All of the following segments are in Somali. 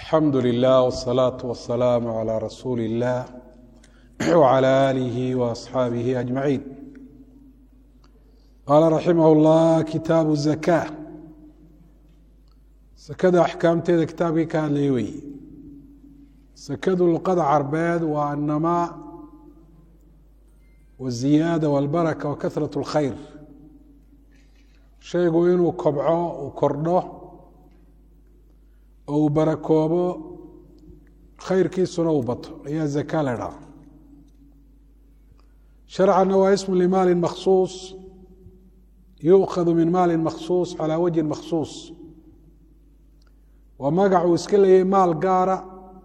alxamdu lilah wالsalaaةu wasalaamu عalى rasuuli اllah wعalى alihi وaصxaabihi ajmaciin qaala raximah اllah kitaabu الzaka sakada axkaamteeda kitaabkii ka hadlaya weeye sakadu luqada carbeed waa annamaa waziyaada walbaraka wa kahrat اlkhayr shaygu inuu kobco uu kordho oo uu barakoobo khayrkiisuna uu bato ayaa zaka la dhaha sharcanna waa ismu limaalin makhsuus yuukhadu min maalin makhsuus calaa wajhin makhsuus waa magac uu iska leeyay maal gaara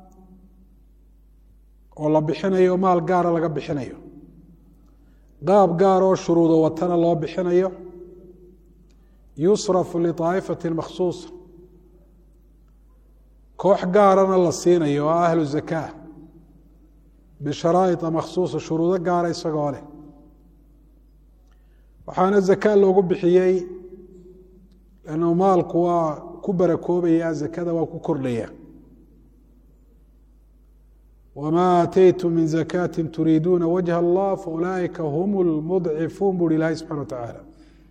oo la bixinayo maal gaara laga bixinayo qaab gaar oo shuruudo watana loo bixinayo yusrafu liطaa'ifati makhsuusa koox gaarana la siinayo oo ahlu zakaa bisharaa'ia makhsuusa shuruudo gaara isagoo leh waxaana zaka loogu bixiyey lannu maalku waa ku barakoobaya zakada waa ku kordhaya wma aataytum min zakati turiiduuna wajha allah faulaaئika hum lmudcifuun buri ilahi subxana wa tacaala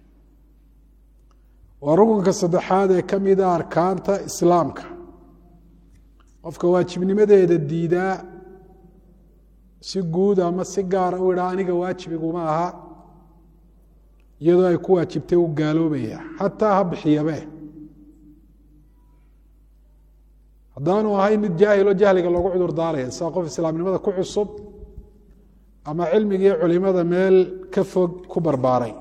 waa rukunka saddexaad ee ka mida arkaanta islaamka qofka waajibnimadeeda diidaa si guud ama si gaara u idhaa aniga waajibiguma aha iyadoo ay ku waajibtay u gaaloobaya xataa ha bixiyabe haddaanu ahayn mid jaahilo jahliga loogu cudur daaraya sida qof islaamnimada ku cusub ama cilmigii culimada meel ka fog ku barbaaray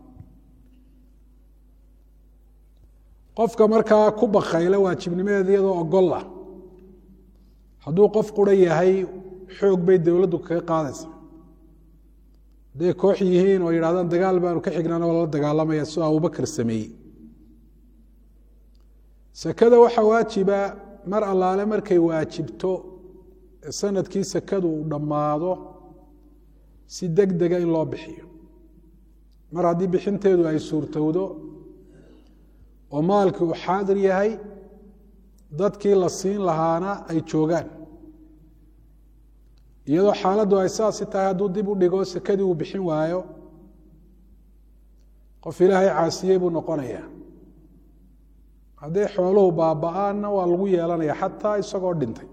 qofka markaa ku bakayla waajibnimadeeda iyadoo ogol ah hadduu qof qura yahay xoog bay dowladdu kaga qaadaysa hadday koox yihiin oo yidhahdaan dagaal baanu ka xignaan oo lala dagaalamaya sidoo abubakar sameeyey sakada waxaa waajiba mar allaale markay waajibto sanadkii sakadu uu dhammaado si deg dega in loo bixiyo mar haddii bixinteedu ay suurtowdo oo maalkii uu xaadir yahay dadkii la siin lahaana ay joogaan iyadoo xaaladdu ay saasi tahay hadduu dib u dhigo sakadii uu bixin waayo qof ilaahay caasiyey buu noqonayaa hadday xooluhu baaba-aanna waa lagu yeelanaya xataa isagoo dhintay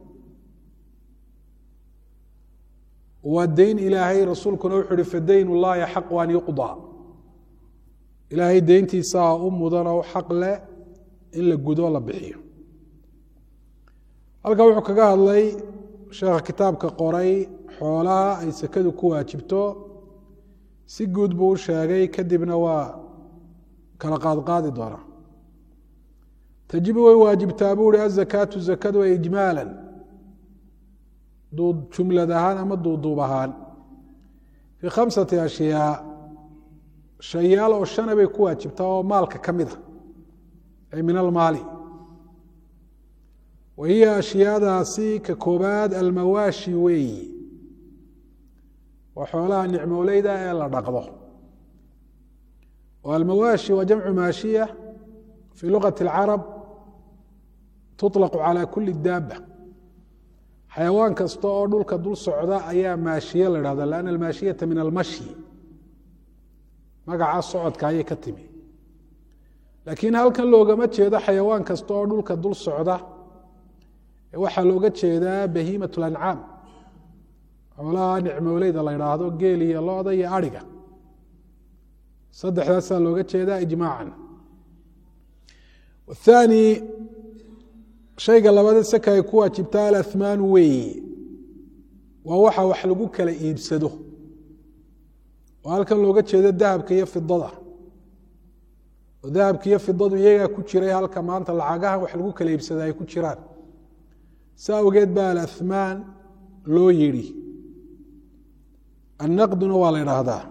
waa deyn ilaahay rasuulkuna wuxuu uhi fadayn ullahi xaqu an yuqdaa ilaahay deyntiisaa u mudanoo xaq leh in la gudo la bixiyo halkan wuxuu kaga hadlay sheekha kitaabka qoray xoolaha ay sakadu ku waajibto si guud buu u sheegay kadibna waa kala qaadqaadi doonaa tajibu way waajibtaa buu hi azakaatu zakadu ijmaala jumlad ahaan ama duuduub ahaan fii khamsati ashyaa shayaal oo shana bay ku waajibtaa oo maalka ka mid a ay min almaali wa hiya ashyaadaasi ka koobaad almawaashi weeyi waa xoolaha nicmooleyda ee la dhaqdo oo almawaashi waa jamcu maashiya fii luqati اlcarab tuطlaqu calى kuli daaba xayawaan kasta oo dhulka dul socda ayaa maashiye la dhahda lanna almaashiyata min almashyi magaca socodka ayay ka timi laakiin halkan loogama jeedo xayawaan kasta oo dhulka dul socda waxaa looga jeedaa bahiimat lancaam xoolaha nicmooleyda la idhaahdo geel iyo looda iyo ariga saddexdaasaa looga jeedaa ijmaacan aani shayga labada saka ay ku waajibtaa alahmaanu weeye waa waxa wax lagu kala iibsado oo halkan looga jeedo dahabka iyo fidada oo dahabka iyo fidadu iyagaa ku jiray halka maanta lacagahan wax lagu kala iibsada ay ku jiraan sa awgeed baa alahmaan loo yidhi annaqduna waa la idhaahdaa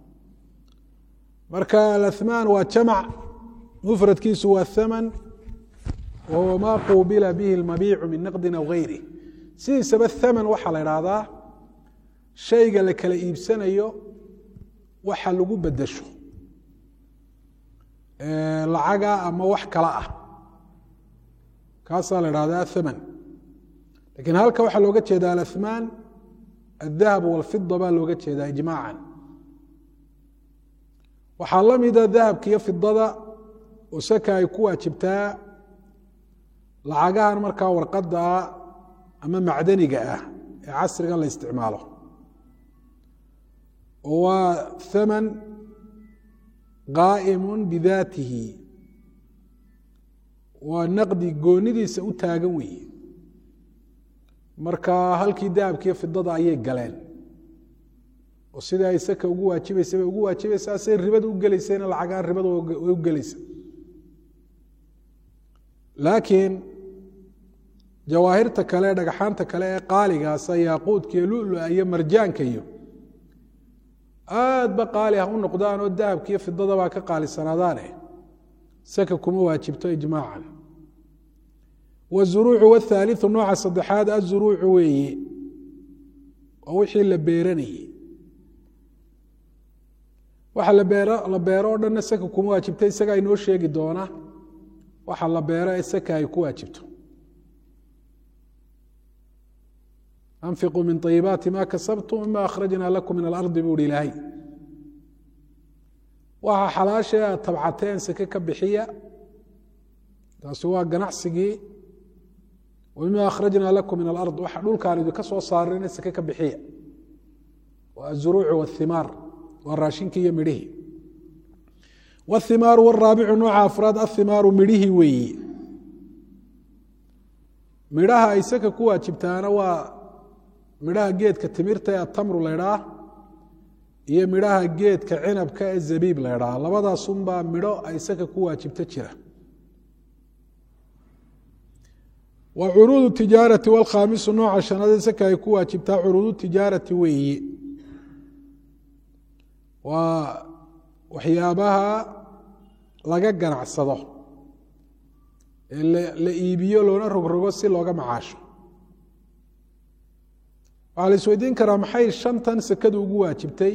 marka alahmaan waa jamac mufradkiisu waa haman wahuwa ma quubila bihi lmabiicu min naqdin aw gayri sidiisaba haman waxaa la idhaahdaa shayga la kala iibsanayo waxa lagu bedesho lacaga ama wax kala ah kaasaa la idhahdaa haman lakiin halka waxaa looga jeeda alaثmaan الdahab wاlfida baa looga jeedaa ijmaaca waxaa la mida dahabka iyo fidada oo saka ay ku waajibtaa lacagahan markaa warqada ah ama macdaniga ah ee casrigan la isticmaalo oo waa thaman qaa'imu bidaatihi waa naqdi goonidiisa u taagan weeye marka halkii dahabkiiyo fidada ayay galeen oo sidai ay saka ugu waajibaysa bay ugu waajibaysaa say ribada u gelaysayna lacagaan ribada way u gelaysa laakiin jawaahirta kale dhagxaanta kale ee qaaligaasa yaaquudka iyo lulua iyo marjaanka iyo aad ba qaali ah u noqdaan oo dahabka iyo fidadabaa ka qaalisanaadaane saka kuma waajibto ijmaacan wazuruucu wthaaliu nooca saddexaad azuruucu weeye waa wixii la beeranayey waxa la beero o dhanna saka kuma waajibta isagaa inoo sheegi doona waxa la beero ee saka ay ku waajibto anfiquu min ayibaati ma kasabtum mima akhrajna lakum min alardi buu hi ilaahay waxa xalaashee aad tabcateen sake ka bixiya taasi waa ganacsigii mima akhrajna lakum min alard waxa dhulkaan idinka soo saarayna sake ka bixiya waa azuruucu wاthimaar waa raashinkii iyo midhihii wاthimaaru wاraabicu nooca afraad athimaaru midhihii weeyi midhaha ay saka ku waajibtaana waa midhaha geedka timirta ee atamru laydhaa iyo midhaha geedka cinabka ee zabiib laydhaa labadaasunbaa midho ay saka ku waajibto jira wa curuudu tijaarati wاlkhaamisu nooca shanaad saka ay ku waajibtaa curuudu tijaarati weeyi waa waxyaabaha laga ganacsado ee la iibiyo loona rogrogo si looga macaasho waxaa la isweydiin karaa maxay shantan sekadu ugu waajibtay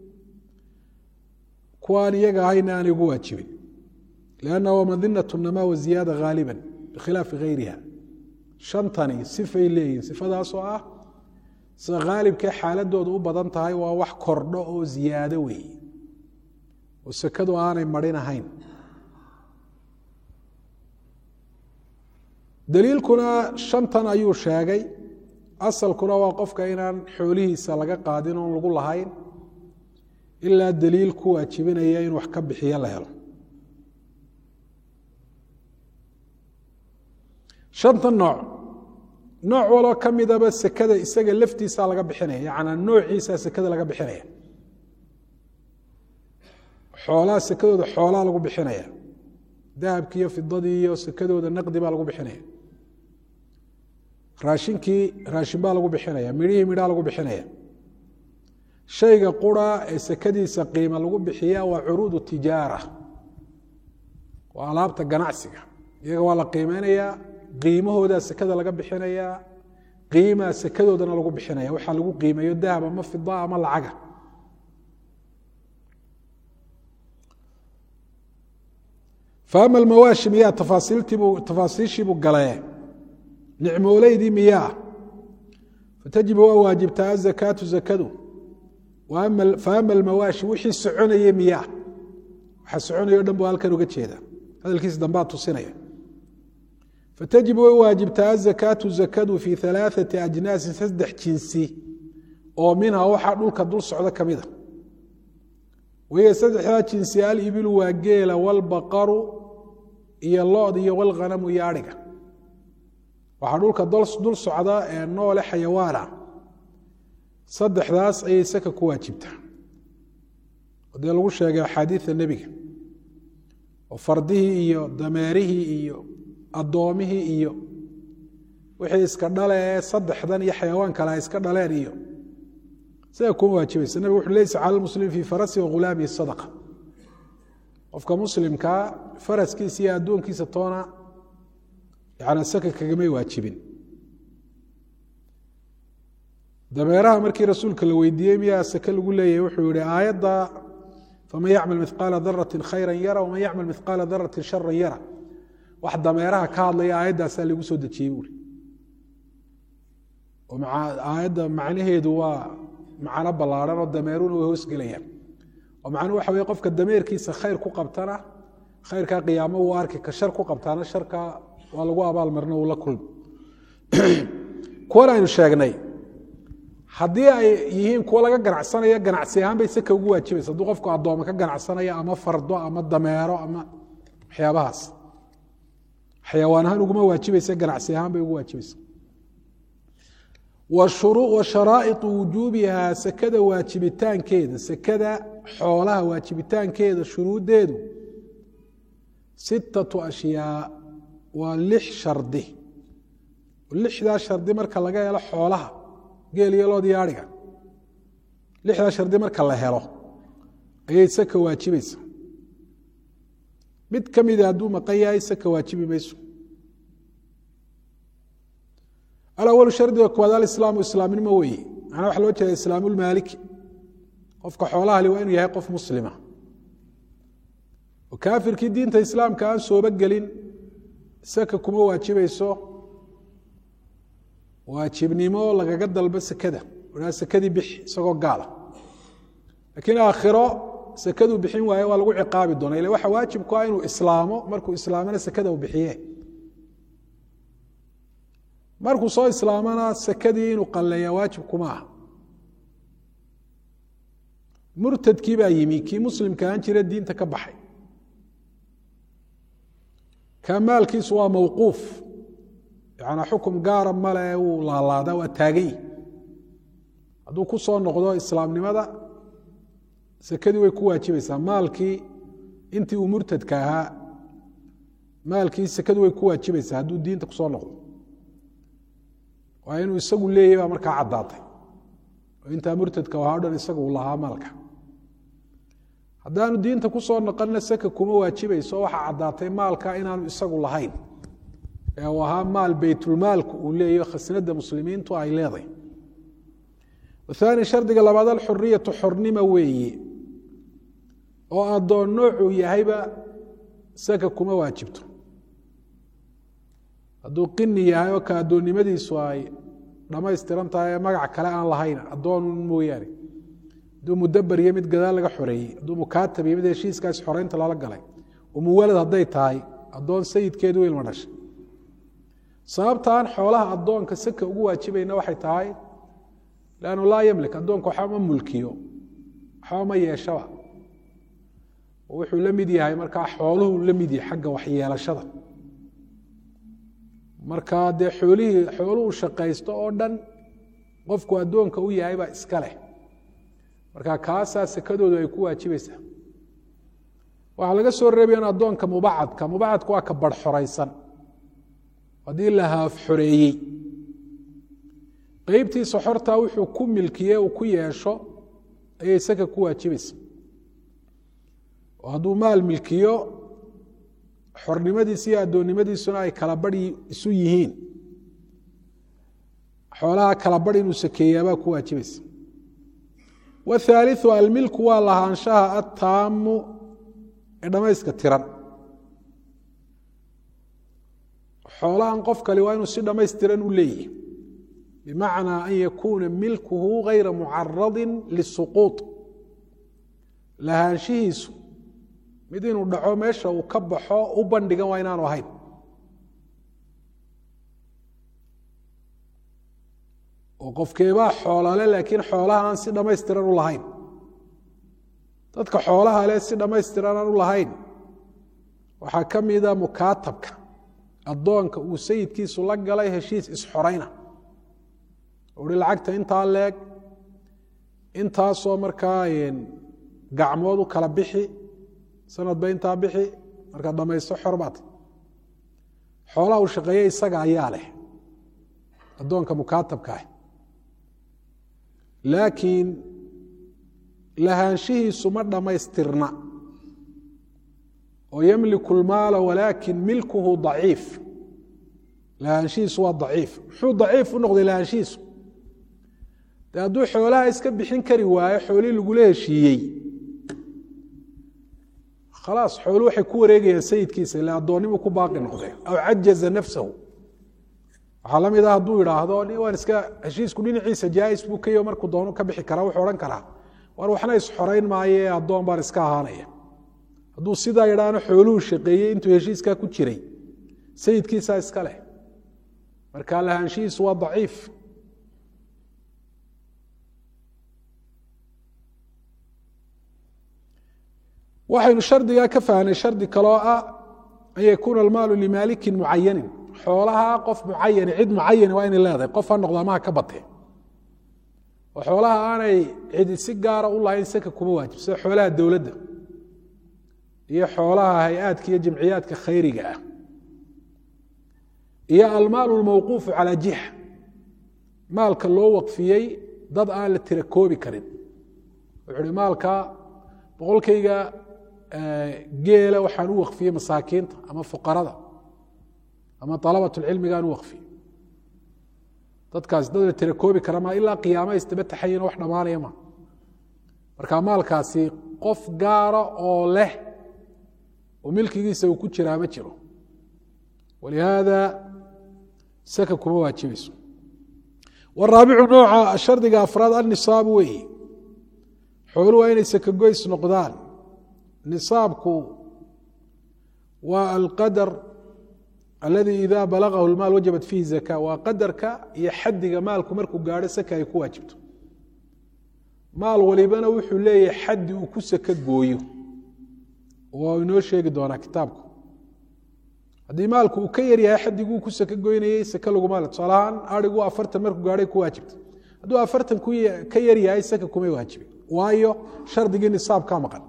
kuwaan iyaga ahayna aanay ugu waajibin lianna waa madinat namaa waziyaada haaliba bikhilaafi gayriha shantani sifay leeyihin sifadaasoo ah sida khaalibkee xaaladooda u badan tahay waa wax kordho oo ziyaado weeye oo sekadu aanay marin ahayn daliilkuna shantan ayuu sheegay asalkuna waa qofka inaan xoolihiisa laga qaadin oon lagu lahayn ilaa daliil ku waajibinaya in wax ka bixiyo la helo shanta nooc nooc waloo ka midaba sekada isaga laftiisaa laga bixinaya yacnaa noociisaa sekada laga bixinaya xoolaha sekadooda xoolaa lagu bixinaya dahabkii iyo fidadii iyo sekadooda naqdi baa lagu bixinaya raashinkii raashin baa lagu bixinaya midhihii midhaa lagu bixinaya shayga qura ee sekadiisa qiima lagu bixiya waa curuudu tijaara waa alaabta ganacsiga iyaga waa la qiimeynayaa qiimahoodaa sekada laga bixinayaa qiimaa sekadoodana lagu bixinaya waxaa lagu qiimeeyo dahab ama fida ama lacaga faama almawaashi miyaa tafaasiiltiibuu tafaasiishiibuu galee nicmooleydii miyaa fatajibu waa waajibtaa azakaatu zakadu faama almawaashi wixii soconayey miyaa waxa soconaya o dhan bu halkan uga jeeda hadalkiisa dambaa tusinaya fatajibu way waajibtaa azakaatu zakadu fii alaaثati ajnaasin saddex jinsi oo minha waxaa dhulka dul socda ka mida wahiya saddexdaa jinsi alibilu waa geela walbaqaru iyo lood iyo walghanamu iyo adhiga waxaa dhulka dul socda ee noole xayawaana saddexdaas ayay saka ku waajibtaa dee lagu sheegay axaadiida nebiga oo fardihii iyo dameerihii iyo addoomihii iyo wixii iska dhale ee saddexdan iyo xayawaan kale ay iska dhaleen iyo sidaa kuma waajibaysa nabig wuxu leysa cala lmuslim fii farasi wa ghulaamihi sadaqa qofka muslimkaa faraskiisa iyo addoonkiisa toona yana saka kagamay waajibin dameeraha markii rasuulka la weydiiyey miyaa sake lagu leeyahay wuxuu yihi aayadda faman yacmal mihqaala darati khayra yara waman yacmal mihqaala darati shara yara wax dameeraha ka hadlaya aayaddaasaa lagu soo dejiyey buuri oo aayadda macnaheedu waa macno ballaarhan oo dameeruna way hoosgelayaan oo macnuhu waxa weye qofka dameerkiisa khayr ku qabtana khayrkaa qiyaamo wuu arki ka shar ku qabtaana sharka waa lagu abaalmarino uu la kulmi kuwan aynu sheegnay haddii ay yihiin kuwo laga ganacsanaya ganacsi ahaan bay seka ugu waajibaysa hadduu qofku addooma ka ganacsanaya ama fardo ama dameero ama waxyaabahaas xayawaan ahaan uguma waajibaysa ganacsi ahaan bay ugu waajibaysa wa sharaa'iطu wujuubihaa sekada waajibitaankeeda sekada xoolaha waajibitaankeeda shuruuddeedu sittatu ashyaa waa lix shardi lixdaa shardi marka laga helo xoolaha geel iyo lood iyo adhiga lixdaa shardi marka la helo ayay saka waajibaysa mid ka mida hadduu maqan yahay saka waajibi mayso alawalu shardiga koowaad alislaamu islaamnimo weeye macnaa waxa loo jeeda islaamulmaaliki qofka xoolaha li waa inuu yahay qof muslima oo kaafirkii diinta islaamka aan sooba gelin saka kuma waajibayso waajibnimo lagaga dalbo sekada a sekadii bixi isagoo gaala laakiin aakhiro sekaduu bixin waaye waa lagu ciqaabi doona ila waxa waajibku ah inuu islaamo markuu islaamana sekada u bixiye markuu soo islaamana sekadii inuu qalleeya waajib kuma aha murtadkii baa yimi kii muslimka aan jira diinta ka baxay ka maalkiisu waa mawquuf yanaa xukum gaara male wuu laalaada waa taagan yihi hadduu ku soo noqdo islaamnimada sekadii way ku waajibaysaa maalkii intii uu murtadka ahaa maalkii sekadu way ku waajibaysaa hadduu diinta kusoo noqdo waa inuu isagu leeyahy baa markaa caddaatay oo intaa murtadka ahaa o dhan isaga uu lahaa maalka haddaanu diinta kusoo noqonna seka kuma waajibayso waxaa caddaatay maalka inaanu isagu lahayn ee uu ahaa maal beytulmaalku uu leeyaho khasnada muslimiintu ay leedahay aani shardiga labaad alxuriyatu xornima weeye oo addoon noocuu yahayba saka kuma waajibto hadduu qini yahay oo ka addoonnimadiisu ay dhammaystiran tahay ee magac kale aan lahayn addoon mooyaane hadduu mudabar iyo mid gadaal laga xoreeyey hadduu mukaatab iyo mid heshiiskaas xoreynta lala galay umuwalad hadday tahay addoon sayidkeedu ilma dhashay sababtaan xoolaha addoonka saka ugu waajibayna waxay tahay lannu laa yamlik addoonka waxba ma mulkiyo waxba ma yeeshaba wuxuu la mid yahay markaa xooluhu la mid yahay xagga waxyeelashada marka dee xoolihii xooluhu shaqaysto oo dhan qofku addoonka u yahay baa iska leh marka kaasaa sekadoodu ay ku waajibaysaa waxaa laga soo reebayan addoonka mubacadka mubacadka waa ka bar xoraysan haddii la haaf xoreeyey qeybtiisa xortaa wuxuu ku milkiye uu ku yeesho ayay saka ku waajibaysa oo hadduu maal milkiyo xornimadiisa iyo addoonnimadiisuna ay kala bari isu yihiin xoolaha kala bari inuu sakeeyaabaa ku waajibaysa wthaaliu almilku waa lahaanshaha attaamu ee dhammayska tiran xoolahan qof kale waa inuu si dhammaystiran u leeyahy bimacnaa an yakuuna milkuhu gayra mucaradin lisuquuط lahaanshihiisu mid inuu dhaco meesha uu ka baxo u bandhigan waa inaanu ahayn oo qofkeebaa xoolale laakiin xoolaha aan si dhammaystiran u lahayn dadka xoolaha leh si dhammaystiran aan u lahayn waxaa ka mida mukaatabka addoonka uu sayidkiisu la galay heshiis isxorayna uhi lacagta intaa leeg intaasoo markaa gacmood u kala bixi sanadba intaa bixi markaad dhamaysto xor baat xoolaha uu shaqeeye isaga ayaa leh addoonka mukaatabka ah laakiin lahaanshihiisu ma dhammaystirna oo yamliku lmaala walaakin milkuhu daciif lahaanshihiisu waa daciif muxuu daciif u noqday lahaanshihiisu de hadduu xoolaha iska bixin kari waayo xoolihii lagula heshiiyey khalaas xoolu waxay ku wareegayaan sayidkiisa ila addoonnimu ku baaqi noqdeen aw cajaza nafsahu waxaa la mid ah hadduu idhaahdo waan iska heshiisku dhinaciisa jaais buu kayo markuu doono ka bixi karaa wuxuu odhan karaa war waxna isxorayn maaye addoon baan iska ahaanaya hadduu sidaa idhaahno xooluhu shaqeeyey intuu heshiiskaa ku jiray sayidkiisaa iska leh marka lahaanshihiisu waa daciif waxaynu shardigaa ka fahnay shardi kaloo ah an yakuuna almaalu limaalikin mucayanin xoolaha qof mucayani cid mucayani waa inay leedahay qof ha noqdo amaha ka batee oo xoolaha aanay cidi si gaara u lahayn saka kuma waajib sida xoolaha dowladda iyo xoolaha hay-aadka iyo jamciyaadka khayriga ah iyo almaalu lmawquufu calaa jiha maalka loo waqfiyey dad aan la tira koobi karin wuxuu uhi maalka boqolkayga geela waxaan u waqfiyey masaakiinta ama fuqarada ama alabatulcilmigaan u waqfiyey dadkaas dad la tira koobi kara ma ilaa qiyaama isdaba taxayino wax dhammaanaya ma marka maalkaasi qof gaara oo leh oo milkigiisa uu ku jiraa ma jiro walihaada saka kuma waajibayso waraabicu nooca shardiga afraad annisaabu weeye xoolu waa inay sakagoys noqdaan nisaabku waa alqadar aladi ida balagahu lmaal wajabat fiihi zaka waa qadarka iyo xadiga maalku markuu gaadho saka ay ku waajibto maal walibana wuxuu leeyahay xaddi uu ku saka gooyo oo inoo sheegi doonaa kitaabku haddii maalku uu ka yaryahay xadiguu ku saka goynayey saka laguma le tusaalahaan arigu afartan markuu gaadhay ku waajibta hadduu afartan ka yaryahay saka kumay waajibin waayo shardigii nisaab ka maqan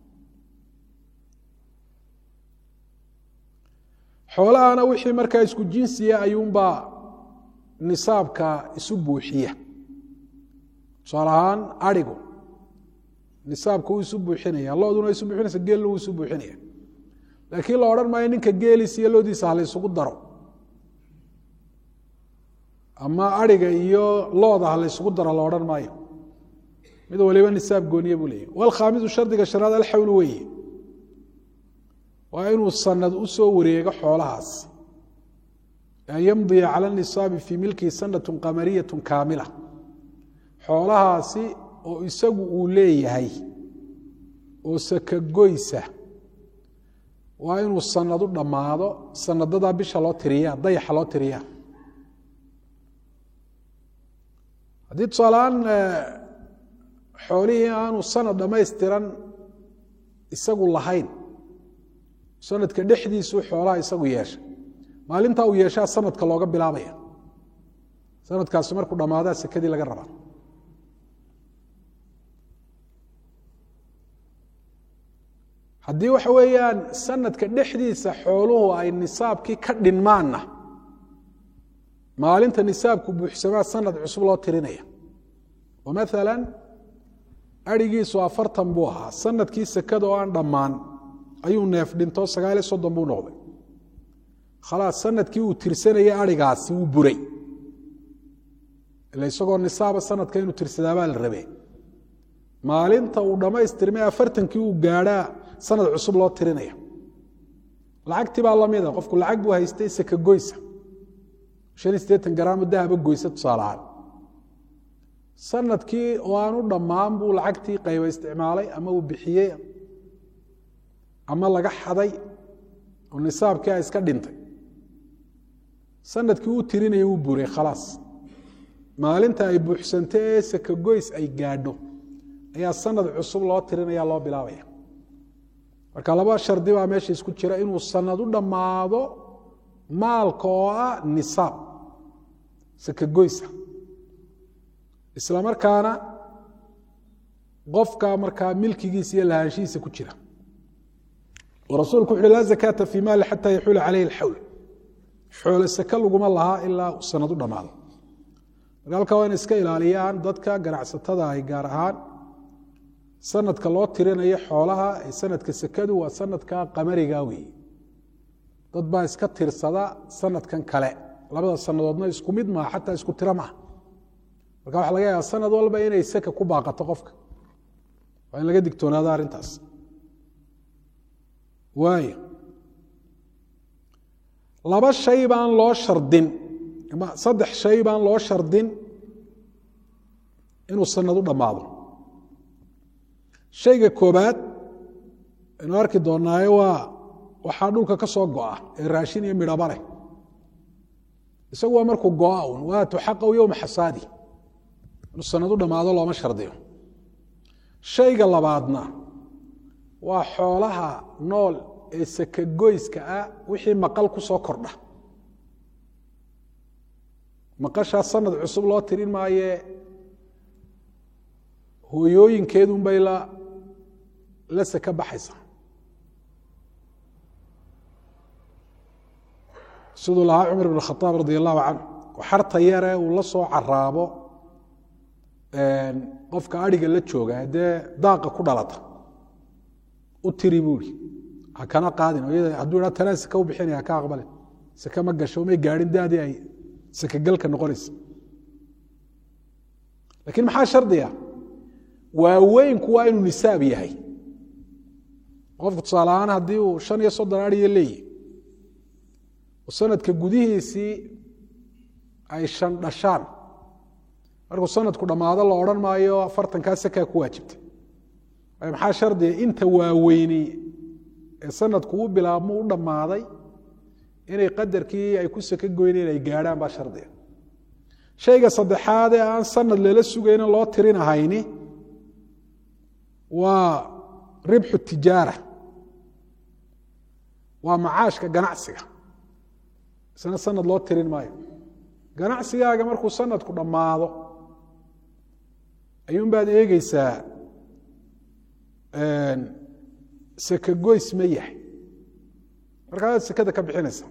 xoolahana wixii markaa isku jinsiya ayuunbaa nisaabka isu buuxiya tusaale ahaan arigu nisaabka wuu isu buuxinaya looduna isu buuxinaysa geelna wuu isu buuxinaya laakiin la odhan maayo ninka geeliisa iyo loodiisa ha la ysugu daro ama ariga iyo looda ha la ysugu daro la odhan maayo mid waliba nisaab gooniye buu leeyahy walkhaamisu shardiga shanaad alxawl weeye waa inuu sanad u soo wareego xoolahaas an yamdiya cala nisaabi fii milkihi sanatu qamariyatu kaamila xoolahaasi oo isagu uu leeyahay oo sakagoysa waa inuu sanad u dhammaado sanadadaa bisha loo tiriyaa dayaxa loo tiriyaa haddii tusaaleaan xoolihii aanu sanad dhammaystiran isagu lahayn sanadka dhexdiisuu xoolaha isagu yeesha maalintaa uu yeeshaa sanadka looga bilaabaya sanadkaasi markuu dhammaadaa sekadii laga rabaa haddii waxa weeyaan sanadka dhexdiisa xooluhu ay nisaabkii ka dhinmaanna maalinta nisaabku buuxsamaa sanad cusub loo tirinaya oo maala arigiisu afartan buu ahaa sanadkii sekada oo aan dhammaan ayuu neef dhinto sagaaliyo soddon buu noqday khalaas sanadkii uu tirsanayay arigaasi wuu buray ila isagoo nisaaba sanadka inuu tirsadaabaa la rabee maalinta uu dhammaystirmay afartankii uu gaadhaa sanad cusub loo tirinaya lacagtii baa lamida qofku lacag buu haystay saka goysa shan iyo siddeetan garaamo dahaba goysa tusaalahaan sanadkii oo aan u dhammaan buu lacagtii qayba isticmaalay ama uu bixiyey ama laga xaday oo nisaabkii a iska dhintay sanadkii u tirinaya uu buray khalaas maalinta ay buuxsanto ee sakagoys ay gaadho ayaa sanad cusub loo tirinaya loo bilaabaya marka laba shardi baa meesha isku jira inuu sanad u dhammaado maalka oo ah nisaab sakagoysa isla markaana qofka markaa milkigiisa iyo lahaanshihiisa ku jira rasuulku wuxu uhi laa zakaata fii maali xataa yaxuula caleyhi alxawl xoole sake laguma lahaa ilaa sanad u dhammaado marka halkaa waa ina iska ilaaliyaan dadka ganacsatada ay gaar ahaan sanadka loo tirinayo xoolaha ee sanadka sekadu waa sanadka qamariga weeye dad baa iska tirsada sanadkan kale labada sanadoodna isku mid maaha xataa isku tiro maaha marka waxa laga yaaba sanad walba inay saka ku baaqato qofka waa in laga digtoonaado arrintaas waayo laba shay baan loo shardin ama saddex shay baan loo shardin inuu sanad u dhammaado shayga koobaad aynu arki doonaayo waa waxaa dhulka ka soo go'a ee raashin iyo midhaba leh isagu waa markuu go'a un waa tuxaqaw yowma xasaadi inuu sanad u dhammaado looma shardiyo shayga labaadna waa xoolaha nool ee sakagoyska ah wixii maqal ku soo kordha maqashaa sanad cusub loo tirin maayee hooyooyinkeedunbay la la saka baxaysa siduu lahaa cumar ibn khaaab radi allahu canhu xarta yare uu la soo caraabo qofka adhiga la jooga haddee daaqa ku dhalata u tiri buuri ha kana qaadin hadduu ha tanaa saka u bixinaya haka aqbalin saka ma gasho may gaadhin daadii ay sakagalka noqonaysa lakiin maxaa shardiga waaweynku waa inuu nisaab yahay qofku tusaale ahaan haddii uu shan iyo soddon adhiya leeyihi sanadka gudihiisii ay shan dhashaan markuu sanadku dhammaado la odhan maayo afartankaa sakaa ku waajibtay maxaa shardiga inta waaweyni ee sanadku u bilaabmo u dhammaaday inay qadarkii ay ku saka goyneen ay gaadhaan baa shardiga shayga saddexaad ee aan sanad lala sugaynin loo tirinahayni waa ribxu tijaara waa macaashka ganacsiga isna sanad loo tirin maayo ganacsigaaga markuu sanadku dhammaado ayuunbaad eegeysaa sakagoys ma yahay markaasaad sekada ka bixinaysa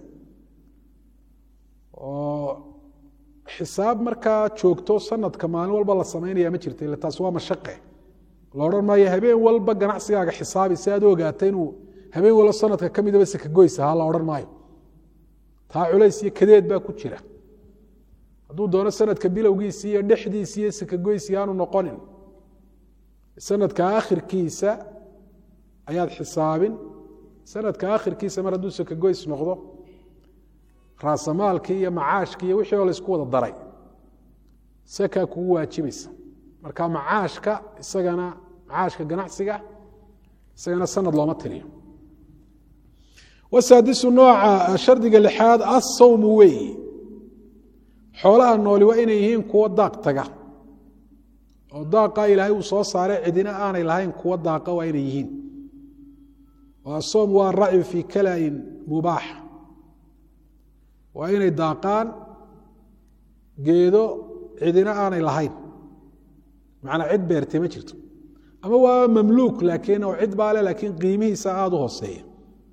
oo xisaab markaa joogto sanadka maalin walba la samaynaya ma jirta ila taas waa mashaqe la odhan maayo habeen walba ganacsigaaga xisaabi si aad u ogaata inuu habeen walba sanadka ka midaba sakagoys ahaa la odhan maayo taa culays iyo kadeed baa ku jira hadduu doono sanadka bilowgiisi iyo dhexdiisi iyo sakagoysi aanu noqonin sanadka akhirkiisa ayaad xisaabin sanadka akhirkiisa mar hadduu sakagoys noqdo raasamaalkii iyo macaashkii iyo wixii oo la isku wada daray sakaa kugu waajibaysa marka macaashka isagana macaashka ganacsiga isagana sanad looma tiriyo wasaadisu nooca shardiga lixaad assawmu weeyi xoolaha nooli waa inay yihiin kuwo daaq taga oo daaqa ilaahay uu soo saaray cidina aanay lahayn kuwo daaqa waa inay yihiin oo asoom waa racyu fii kalain mubaax waa inay daaqaan geedo cidina aanay lahayn macnaa cid beertay ma jirto ama waa mamluuk laakiin oo cid baa le laakiin qiimihiisa aada u hooseeya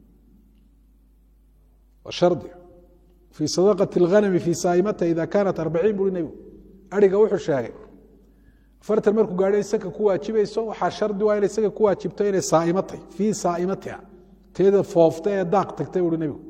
hardi fii sadaqati اlghanami fii saaimata ida kaanat arbaciin buri nebigu ariga wuxuu sheegay afartan markuu gaadho in saka ku waajibayso waxaa shardi waa inay saka ku waajibto inay saaimo tahy fii saaimatiha teeda foofta ee daaq tagtay buuri nebigu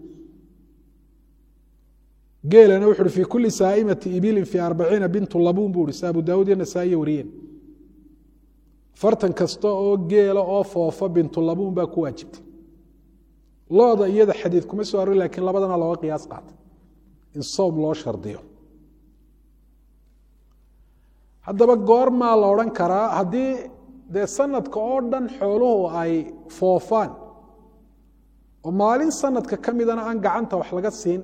geelana wuxu uhi fii kuli saaimati ibilin fii arbaciina bintu labuun buu uhi si abu daawud iyo nasaa'iye wariyeen afartan kasta oo geela oo foofa bintu labuun baa ku waajibtay looda iyada xadiid kuma soo arori lakiin labadana looga qiyaas qaatay in soom loo shardiyo haddaba goormaa la odhan karaa haddii dee sanadka oo dhan xooluhu ay foofaan oo maalin sanadka ka midana aan gacanta wax laga siin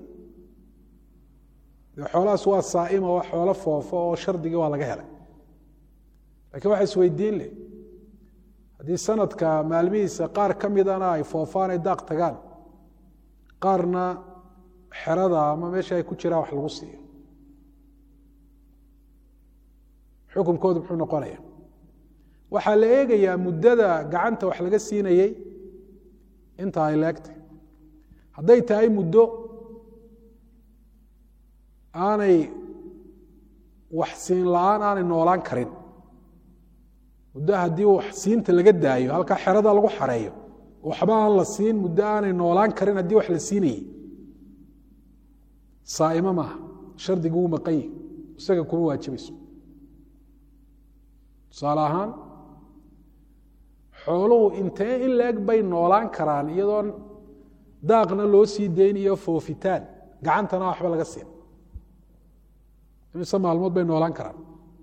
dee xoolahaas waa saaima waa xoolo foofo oo shardigii waa laga helay lakiin waxa isweydiin leh haddii sanadka maalmihiisa qaar ka midana ay foofaan ay daaq tagaan qaarna xerada ama meesha ay ku jiraan wax lagu siiyo xukunkoodu muxuu noqonaya waxaa la eegayaa muddada gacanta wax laga siinayey inta ay leegtay hadday tahay muddo aanay wax siin la-aan aanay noolaan karin muddo haddii wax siinta laga daayo halkaa xerada lagu xareeyo waxba aan la siin muddo aanay noolaan karin haddii wax la siinayey saaimo maaha shardigu wuu maqan yihi isaga kuma waajibayso tusaale ahaan xooluhu intee in leeg bay noolaan karaan iyadoon daaqna loo sii dayn iyo foofitaan gacantana waxba laga siin imise maalmood bay noolaan karaan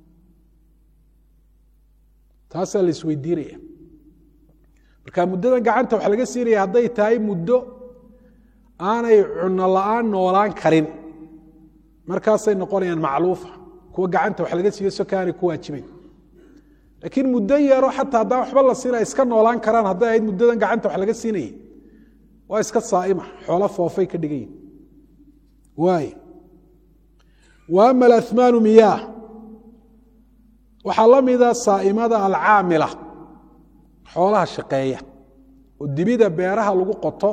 taasaa la isweydiinaya marka muddadan gacanta waxaa laga siinaya hadday tahay muddo aanay cuno la-aan noolaan karin markaasay noqonayaan macluufa kuwa gacanta wax laga siiyo soka aanay ku waajibayn laakiin muddo yaro xataa haddaan waxba la siina iska noolaan karaan hadday ahayd muddadan gacanta wax laga siinayay waa iska saa'ima xoolo foofay ka dhigan yihin waay wa ama alahmaanu miyaah waxaa la mida saa'imada alcaamila xoolaha shaqeeya oo dibida beeraha lagu qoto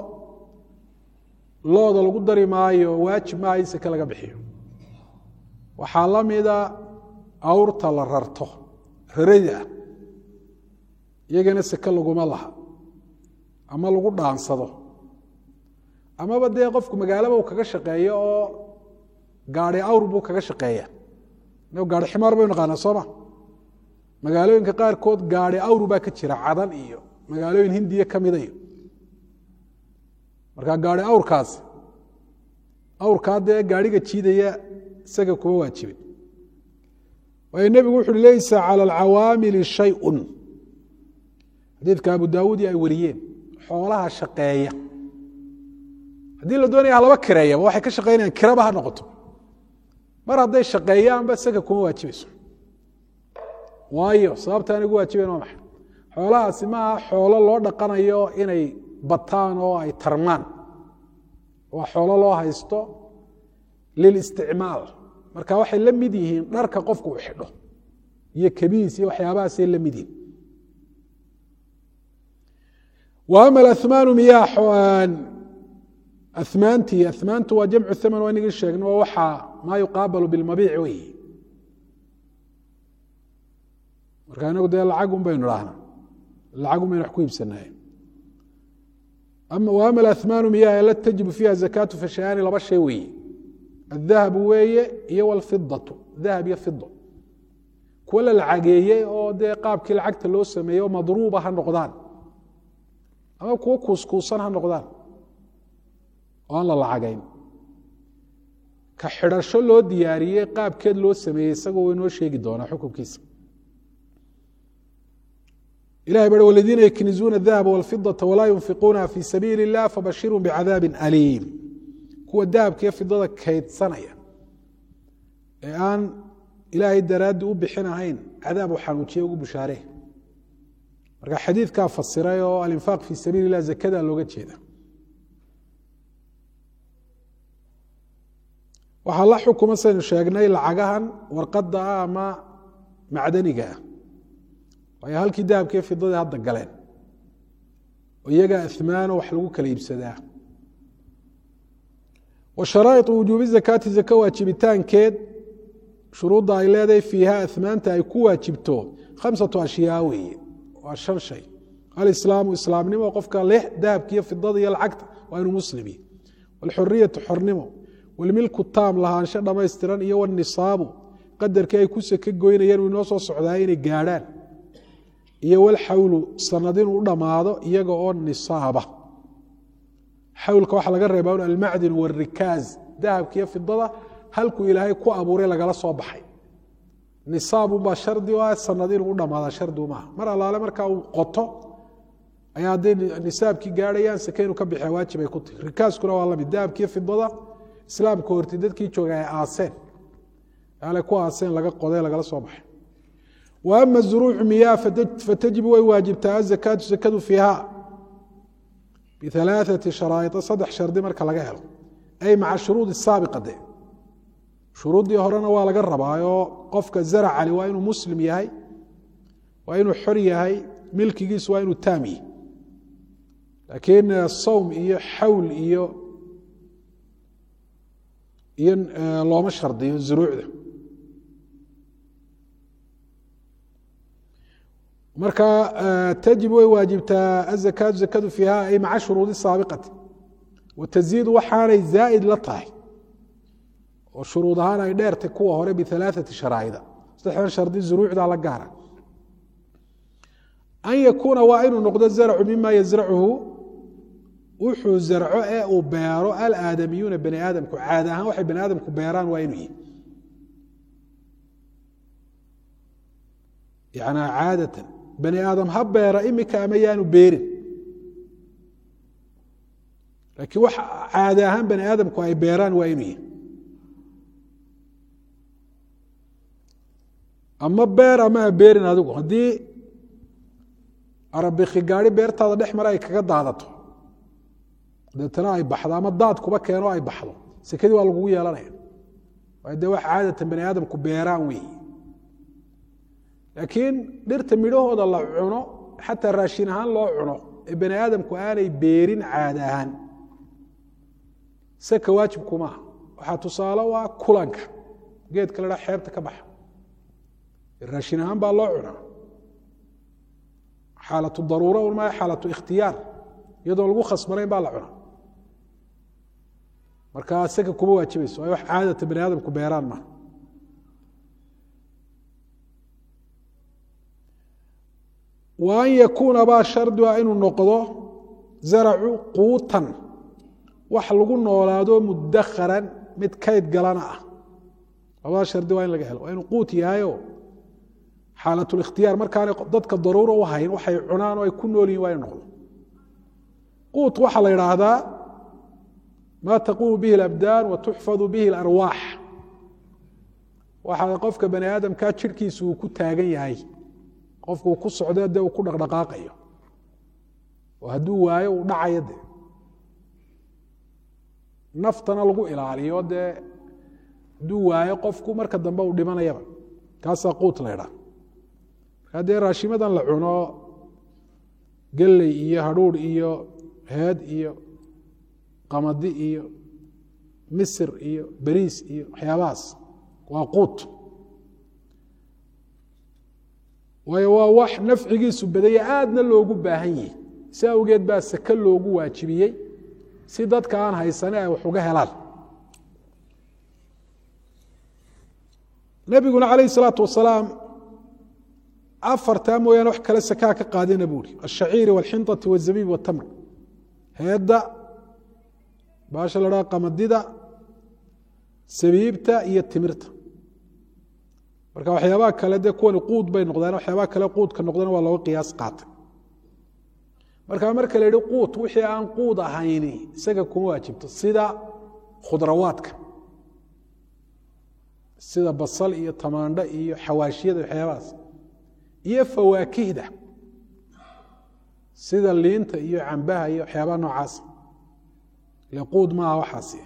looda lagu dari maayo waajib maaha in seke laga bixiyo waxaa la mida awrta la rarto rarada ah iyagana seke laguma laha ama lagu dhaansado amaba dee qofku magaalaba uu kaga shaqeeyo oo gaari awr buu kaga shaqeeya ina gaari ximaar baynu naqaanaa sooma magaalooyinka qaarkood gaari awr baa ka jira cadan iyo magaalooyin hindiya ka mida iyo marka gaari awrkaas awrkaa dee gaariga jiidaya isaga kuma waajibin waayo nebigu wuxu uhi leysa cala alcawaamili shayun xadiidka abu daawuud iyo ay wariyeen xoolaha shaqeeya haddii la doonaya halaba kireeyaba waxay ka shaqeynayaan kiraba ha noqoto mar hadday shaqeeyaanba isaga kuma waajibayso waayo sababta aan igu waajibayn waa maxay xoolahaasi maaha xoolo loo dhaqanayo inay bataan oo ay tarmaan waa xoolo loo haysto lilisticmaal marka waxay la mid yihiin dharka qofku uu xidho iyo kabiis iyo waxyaabahaasay la mid yihiin wa ama aahmaanu miyaa amaantii amaantu waa jamcu thaman waa inagii sheegno waa waxaa maa yuqaabalu bilmabiic wey marka inagu dee lacagun baynu dhahnaa lacagun baynu wax ku iibsanaye wa ama aahmaanu miyaa la tajibu fiiha zakaatu fashayaani laba shay weeye adahabu weeye iyo wlfidatu dahab iyo fido kuwa la lacageeyey oo dee qaabkii lacagta loo sameeyey oo madruuba ha noqdaan ama kuwo kuuskuusan ha noqdaan oo aan la lacagayn ka xidhasho loo diyaariyey qaabkeed loo sameeyey isagoo way noo sheegi doonaa xukunkiisa ilahay bari waladiina yaknizuuna adahaba walfidata walaa yunfiquunaha fi sabiili اllah fabashirhum bicadaabin aliim kuwa dahabka iyo fidada kaydsanaya ee aan ilaahay daraaddi u bixinahayn cadaab u xanuujiye ugu bushaaree marka xadiidkaa fasiray oo alinfaaq fi sabiili اlah zakada looga jeeda waxaa la xukuma saynu sheegnay lacagahan warqadda ah ama macdaniga ah waayo halkii dahabkaiyo fidadii hadda galeen oo iyagaa ihmaano wax lagu kala iibsadaa wa sharaa'iطu wujuubi zakaati zaka waajibitaankeed shuruudda ay leedahay fiiha ihmaanta ay ku waajibto khamsatu ashyaa weeye waa shan shay alislaamu islaamnimo qofka leh dahabkiiyo fidada iyo lacagta waa inuu muslimi walxuriyatu xornimo walmilku taam lahaansho dhammaystiran iyo wanisaabu qadarkii ay ku seke goynayeen uu inoo soo socdaay inay gaadhaan iyo walxawlu sanad inuu u dhammaado iyaga oo nisaaba xawlka waxaa laga reebaa un almacdin warikaaz dahabkiiyo fidada halkuu ilaahay ku abuuray lagala soo baxay nisaabunbaa shardi o ah sanad inuu u dhammaada shardigu maaha mar allaale markaa uu qoto ayaa hadday nisaabkii gaadhayaan seke inuu ka bixiya waajib ay ku tahi rikaaskuna waa lamid dahabkiiyo fidada islaamka horti dadkii jooga ay aaseen ale ku aaseen laga qoday lagala soo baxay wa ama zuruucu miyaa fatajibu way waajibtaa azakaatu zakadu fiiha bialaaثati sharaaia saddex shardi marka laga helo ay maca shuruudi saabiqa de shuruuddii horena waa laga rabaayoo qofka zaracali waa inuu muslim yahay waa inuu xor yahay milkigiisu waa inuu taam yahy laakiin sawm iyo xawl iyo iyo looma shardiyo zuruucda marka tajib way waajibtaa azakaatu zakadu fiiha ay maca shuruudi saabiqati wataziidu waxaanay zaa'id la tahay oo shuruud ahaan ay dheertay kuwa hore bialaaثati sharaa'ida saddexdan shardi zuruucda la gaara an yakuuna waa inuu noqdo zarcu mima yazracuhu wuxuu zarco ee uu beero alaadamiyuuna bani aadamku caada ahaan waxay bani aadamku beeraan waa inuu yihi yanaa caadatan bani aadam ha beera imika ama yaanu beerin laakiin wax caadi ahaan bani aadamku ay beeraan waa inuu yahy ama beer ama ha beerin adigu haddii arabiki gaari beertaada dhex mare ay kaga daadato deetana ay baxdo ama daad kuba keeno ay baxdo sekadii waa lagugu yeelanaya waayo dee wax caadatan bani aadamku beeraan wey laakiin dhirta midhahooda la cuno xataa raashin ahaan loo cuno ee bani aadamku aanay beerin caada ahaan seka waajibkumaaha waxaa tusaale u ah kulanka geedka la dhaa xeebta ka baxa raashin ahaan baa loo cunaa xaalatu daruuro un maa xaalatu ikhtiyaar iyadoo lagu khasbanayn baa la cunaa markaa seka kuma waajibayso ay wax caadata bani aadamku beeraan maaha wa an yakuuna baa shardiga inuu noqdo zaracu quutan wax lagu noolaado mudakharan mid kayd galana ah labada shardi waa in laga helo waa inuu quut yahayo xaalatlikhtiyaar markaanay dadka daruura u hayn waxay cunaan oo ay ku nool yihin waa inu noqdo quut waxaa la idhaahdaa maa taquumu bihi alabdaan wa tuxfadu bihi alarwaax waxaa qofka bani aadamkaa jirhkiisu uu ku taagan yahay qofku uu ku socdo dee uu ku dhaqdhaqaaqayo oo hadduu waayo uu dhacayo dee naftana lagu ilaaliyo dee hadduu waayo qofku marka dambe uu dhimanayaba kaasaa quut la ydhaa markaa dee raashimadan la cuno gelley iyo hadhuurh iyo heed iyo qamadi iyo misir iyo beriis iyo waxyaabahaas waa quut waayo waa wax nafcigiisu badaya aadna loogu baahan yihi si awgeed baa sake loogu waajibiyey si dadka aan haysane ay wax uga helaan nebiguna calayh salaatu wasalaam afartaa mooyaane wax kale sakaa ka qaadina buuri ashaciiri walxinطati wazabiib watamr heedda baasha la dhaha qamadida sabiibta iyo timirta marka waxyaabaha kale dee kuwani quud bay noqdaan waxyaabaha kale quudka noqdana waa looga qiyaas qaatay marka marka la yihi quut wixii aan quud ahayni isaga kuma waajibto sida khudrawaadka sida basal iyo tamaandho iyo xawaashiyada waxyaabahaas iyo fawaakihda sida liinta iyo cambaha iyo waxyaabaha noocaas ile quud maaha waxaasi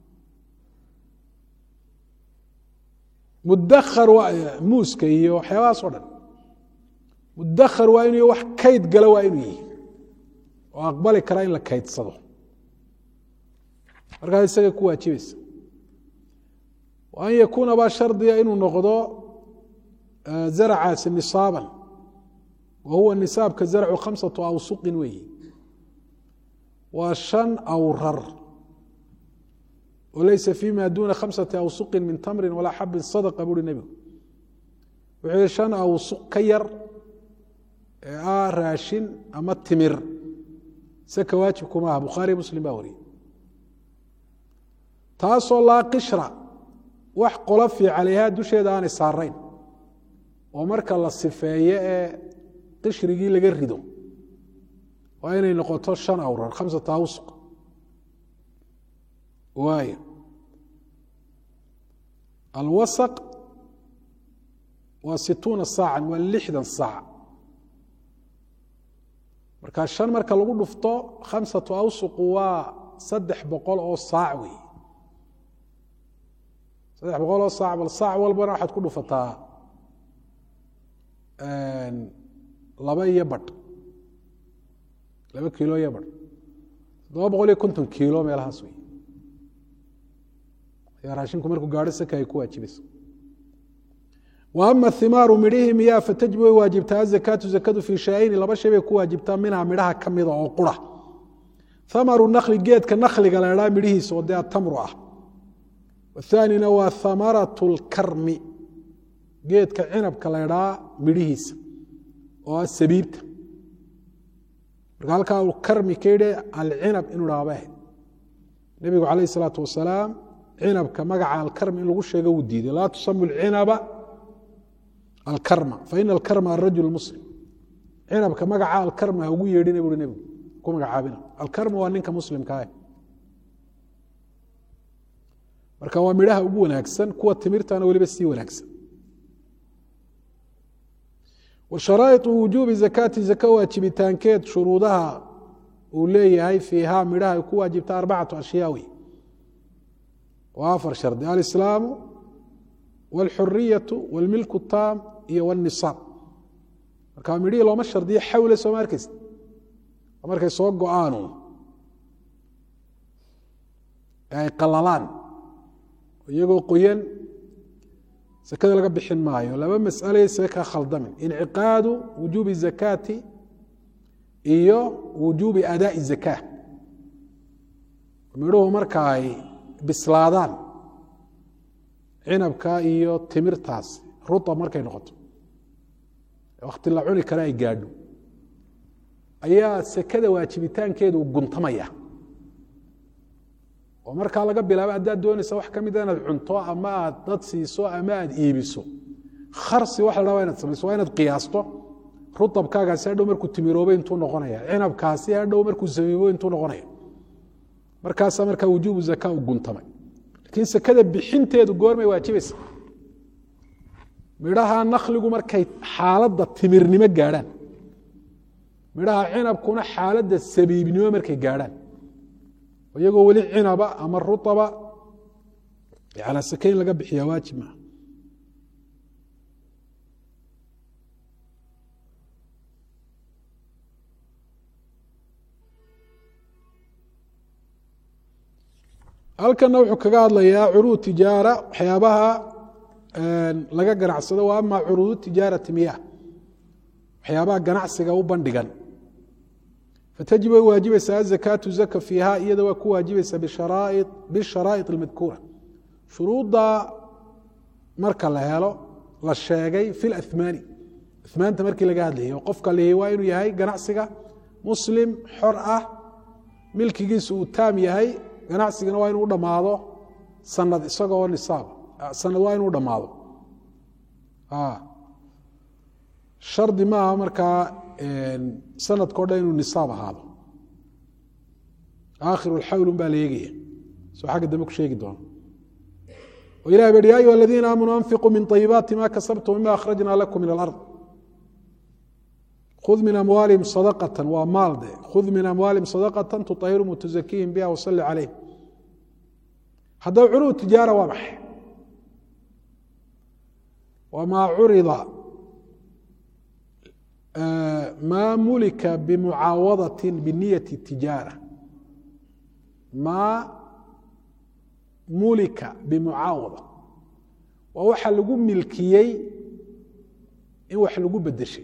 mudahar muuska iyo waxyaabahaas o dhan mudahar waa inuu wax kayd gala waa inuu yihi oo aqbali karaa in la kaydsado markaas isaga ku waajibaysa an yakuuna baa shardiga inuu noqdo zaracaasi nisaaban wa huwa nisaabka zarcu khamsatu awsuqin weeyi waa shan awrar oo leysa fima duna khamsati awsuqin min tamrin walaa xabin sadaqa buuri nebigu wuxuu yihi shan awsuq ka yar ee ah raashin ama timir seka waajibkuma aha bukhaari muslim baa wariyey taasoo laa qishra wax qolofi calayhaa dusheeda aanay saarayn oo marka la sifeeye ee qishrigii laga rido waa inay noqoto shan awrar khamsata awsuq waay alwasaq waa situuna saacan waa lixdan saac marka shan marka lagu dhufto khamsatu awsuqu waa saddex boqol oo saac wey saddex boqol oo saac bal saac walbana waxaad ku dhufataa laba iyo badh laba kiilo iyo badh toddoba boqol iyo konton kiilo meelahaas wey ayaa raashinku markuu gaadho saka ay ku waajibayso wa ama himaaru midhihii miyaa fatajib way waajibtaa azakaatu zakadu fii shaayini laba shay bay ku waajibtaa minhaa midhaha ka mida oo qura hamaru nakli geedka nakliga la idhaa midhihiisa oo dee atamru ah wathaanina waa hamaratu lkarmi geedka cinabka la idhaa midhihiisa oo ah sabiibta marka halkaa uu karmi ka yidhi alcinab inuu dhaaba ahayd nebigu calayh isalaatu wasalaam cinabka magaca alkarmi in lagu sheego wuu diiday laa tusamu alcinaba alkarma faina alkarma arajul muslim cinabka magaca alkarma ha ugu yeedhina buui nebigu ku magacaabina alkarma waa ninka muslimkaah marka waa midhaha ugu wanaagsan kuwa timirtana weliba sii wanaagsan washaraaiطu wujuubi zakaati zaka waajibitaankeed shuruudaha uu leeyahay fiiha midhaha ay ku waajibta arbacatu ashyaawi waa afar shardi alislaamu wاlxuriyatu wاlmilku taam iyo wاnisaab marka midhihii looma shardiyo xawle sooma arkeysa markay soo go-aanu ay qalalaan iyagoo qoyan sakada laga bixin maayo laba mas'ale see ka khaldamin inciqaadu wujuubi zakaati iyo wujuubi adaaءi zaka midhuhu marka ay bislaadaan cinabka iyo timirtaas rutab markay noqoto wakti la cuni kale ay gaadho ayaa sekada waajibitaankeedu guntamaya oo markaa laga bilaabo haddaad doonaysa wax ka mida inaad cunto ama aad dad siiso ama aad iibiso kharsi waxa la dhaa inaad samayso waa inaad qiyaasto rutabkaagaasi hadhow markuu timiroobay intuu noqonaya cinabkaasi hadhow markuu samiibo intuu noqonaya markaasaa markaa wujuubu zaka u guntamay laakiin sekada bixinteedu goormay waajibaysa midhaha nakligu markay xaaladda timirnimo gaadhaan midhaha cinabkuna xaaladda sabiibnimo markay gaadhaan iyagoo weli cinaba ama ruaba ala sake in laga bixiya waajib maa halkana wuxuu kaga hadlayaa curuud tijaara waxyaabaha laga ganacsado wa ama curuud tijaarati miyah waxyaabaha ganacsiga u bandhigan fatajib way waajibaysaa azakaatu zaka fiiha iyada waa ku waajibaysaa bisharaa'iط اlmadkuura shuruudda marka la helo la sheegay fi اlahmaani ahmaanta markii laga hadlayay oo qofka lihi waa inuu yahay ganacsiga muslim xor ah milkigiisu uu taam yahay ganacsigana waa inuu u dhammaado sanad isagoo nisaab sanad waa inuu dhammaado shardi maaha markaa sanadko dhan inuu nisaab ahaado aakhiru lxawl un baa la eegaya soo xagga dambe ku sheegi doono o ilah ba hi ya ayuha aladiina aamanuu anfiquu min طayibaati ma kasabtum mima akhrajna lakum min alard khud min amwaalihim sadaqata waa maal de khud min amwaalihim sadaqata tuطahirhum wtuzakiihim biha wasalli calayh haddaba curuud tijaara waa maxay wamaa curida ma mulika bimucaawadati biniyati tijaara maa mulika bimucaawada waa waxa lagu milkiyey in wax lagu bedeshay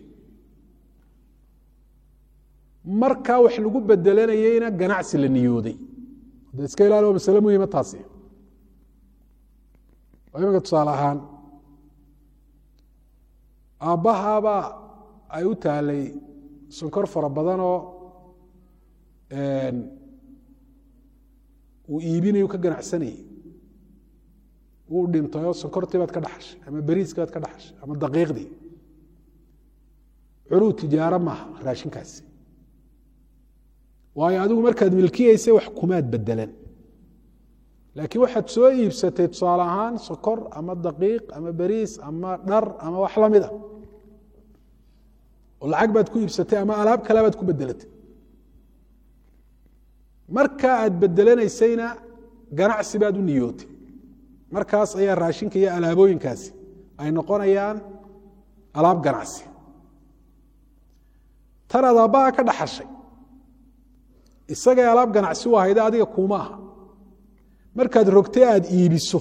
markaa wax lagu bedelanayeyna ganacsi la niyooday hadda iska ilaali waa masale muhima taasi oo imanka tusaale ahaan aabbahaabaa ay u taalay sonkor fara badanoo uu iibinayu ka ganacsanayey wuu dhintayoo sonkortii baad ka dhaxashay ama beriiskii baad ka dhaxashay ama daqiiqdii curuud tijaaro maaha raashinkaasi waayo adigu markaad milkiyeysay wax kumaad bedelan laakiin waxaad soo iibsatay tusaale ahaan sokor ama daqiiq ama beriis ama dhar ama wax lamid a oo lacag baad ku iibsatay ama alaab kale baad ku bedelatay marka aad bedelanaysayna ganacsi baad u niyootay markaas ayaa raashinka iyo alaabooyinkaasi ay noqonayaan alaab ganacsi tanaad aabbaha ka dhaxashay isagay alaab ganacsi u ahayda adiga kuuma aha markaad rogtay aada iibiso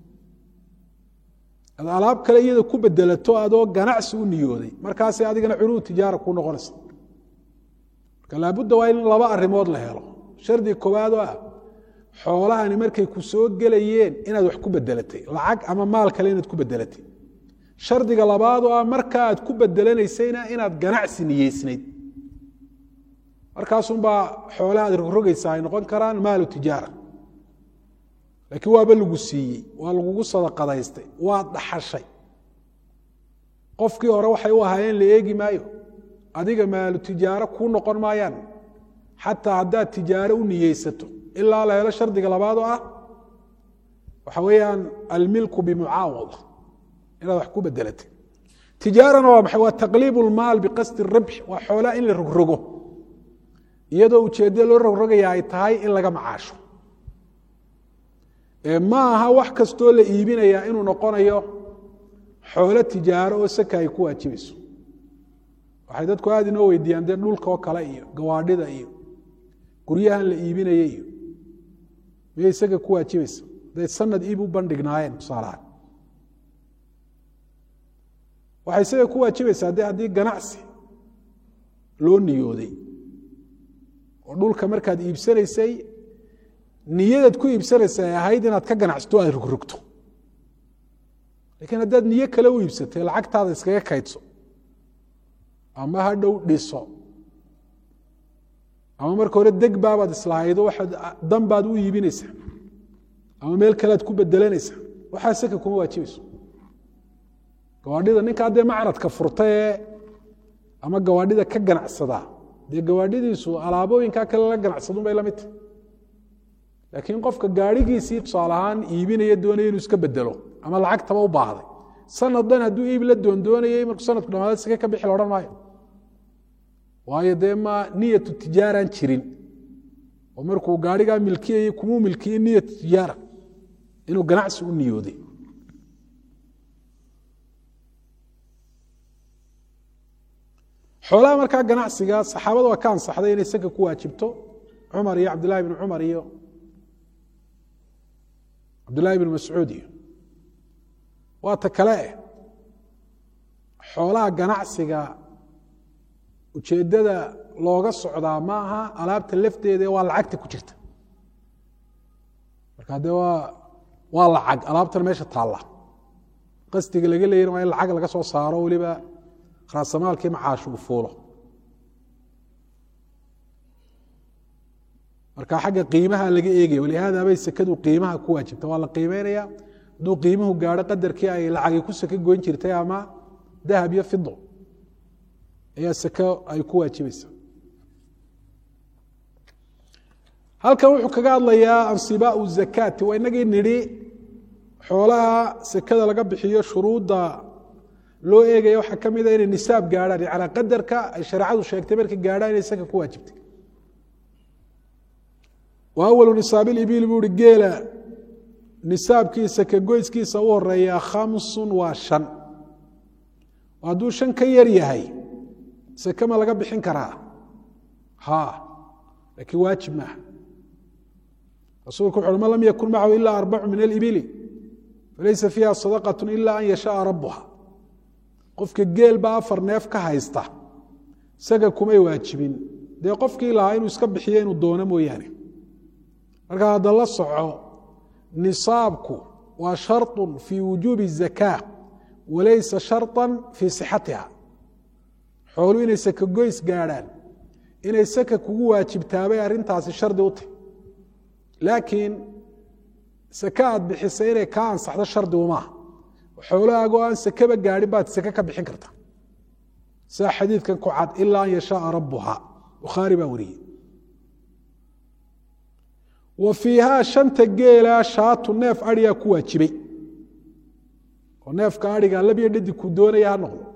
ad alaab kale iyada ku bedelato adoo ganacsi u niyooday markaasay adigana curuud tijaara kuu noqonaysa marka laabudda waa in laba arrimood la helo shardi koowaad oo ah xoolahani markay ku soo gelayeen inaad wax ku bedelatay lacag ama maal kale inaad ku bedelatay shardiga labaad oo ah marka aad ku bedelanaysayna inaad ganacsi niyeysnayd markaasunbaa xoolaha aad rogrogaysa ay noqon karaan maalu tijaara laakiin waaba lagu siiyey waa lagugu sadaqadaystay waad dhaxashay qofkii hore waxay u ahaayeen la eegi maayo adiga maalu tijaaro kuu noqon maayaan xataa haddaad tijaaro u niyeysato ilaa la helo shardiga labaad oo ah waxa weeyaan almilku bimucaawada inaad wax ku bedelatay tijaarana waa maxay waa taqliib lmaal biqasdi rabx waa xoolaa in la rogrogo iyadoo ujeeddada loo rogrogaya ay tahay in laga macaasho ma aha wax kastoo la iibinayaa inuu noqonayo xoolo tijaaro oo saka ay ku waajibayso waxay dadku aada inoo weydiiyaan dee dhulka oo kale iyo gawaadhida iyo guryahan la iibinaya iyo miyay isaga ku waajibaysa haday sanad iib u bandhignaayeen tusaalahaan waxay isaga ku waajibaysaa de haddii ganacsi loo niyooday oo dhulka markaad iibsanaysay niyadaad ku iibsanaysa ay ahayd inaad ka ganacsato aad rogrogto lakiin haddaad niyo kale u iibsatay lacagtaada iskaga kaydso ama ha dhow dhiso ama marka hore deg baabaad islahaydo waxaad dan baad u iibinaysaa ama meel kalead ku bedelanaysaa waxaa saka kuma waajibayso gawaadhida ninkaa dee macradka furta ee ama gawaadhida ka ganacsadaa dee gawaadhidiisu alaabooyinkaa kale la ganacsadun bay la mid tahy laakiin qofka gaadhigiisii tusaale ahaan iibinaya doonaya inuu iska bedelo ama lacagtaba u baahday sanad dhan hadduu iib la doondoonayay markuu sanadku dhamaada sake ka bixi laodhan maayo waayo dee ma niyatu tijaaraan jirin oo markuu gaadhigaa milkiyayay kumuu milkiyey niyatu tijaara inuu ganacsi u niyooday xoolaha markaa ganacsiga saxaabada waa ka ansaxday inay saka ku waajibto cumar iyo cabdillahi bn cumar iyo cabdillahi bn mascuud iyo waa ta kale eh xoolaha ganacsiga ujeeddada looga socdaa ma aha alaabta lafteeda waa lacagta ku jirta marka dee waa waa lacag alaabtan meesha taalla qasdiga laga leeyana waa in lacag laga soo saaro weliba raasamaalkii macaashu u fuulo marka xagga qiimaha laga eegaya walihaada bay sekadu qiimaha ku waajibta waa la qiimeynaya hadduu qiimuhu gaadho qadarkii ay lacagi ku seke goyn jirtay ama dahab iyo fido ayaa seke ay ku waajibaysa halkan wuxuu kaga hadlayaa ansibaau zakaati waa inagii nidhi xoolaha sekada laga bixiyo shuruudda loo eegaya waxaa ka mida inay nisaab gaadhaan yanaa qadarka ay shareecadu sheegtay markay gaadhaan inay saka ku waajibtay wa awalu nisaabiilibiil buu uhi geela nisaabkiisa ka goyskiisa u horeeya khamsun waa shan hadduu shan ka yar yahay sake ma laga bixin karaa ha laakiin waajib maaha rasuulku wuxu uhi man lam yakun macahu ila arbacu min alibili falaysa fiiha sadaqat ila an yashaaa rabuha qofka geel baa afar neef ka haysta isaga kumay waajibin dee qofkii lahaa inuu iska bixiyo inuu doono mooyaane marka hadda la soco nisaabku waa sharطu fii wujuubi الzakaa walaysa sharطa fii sixatiha xoolu inay saka goys gaadhaan inay saka kugu waajibtaabay arrintaasi shardi u tahy laakiin sake aad bixisay inay kaa ansaxdo shardigu maaha xoolahaagoo aan sakeba gaadhin baad sake ka bixin karta sidaa xadiidkan ku cad ilaa an yashaaa rabuha bukhaari baa wariyey wa fiihaa shanta geela shaatu neef adhigaa ku waajibay oo neefka adhiga labyo dhadig ku doonaya ha noqdo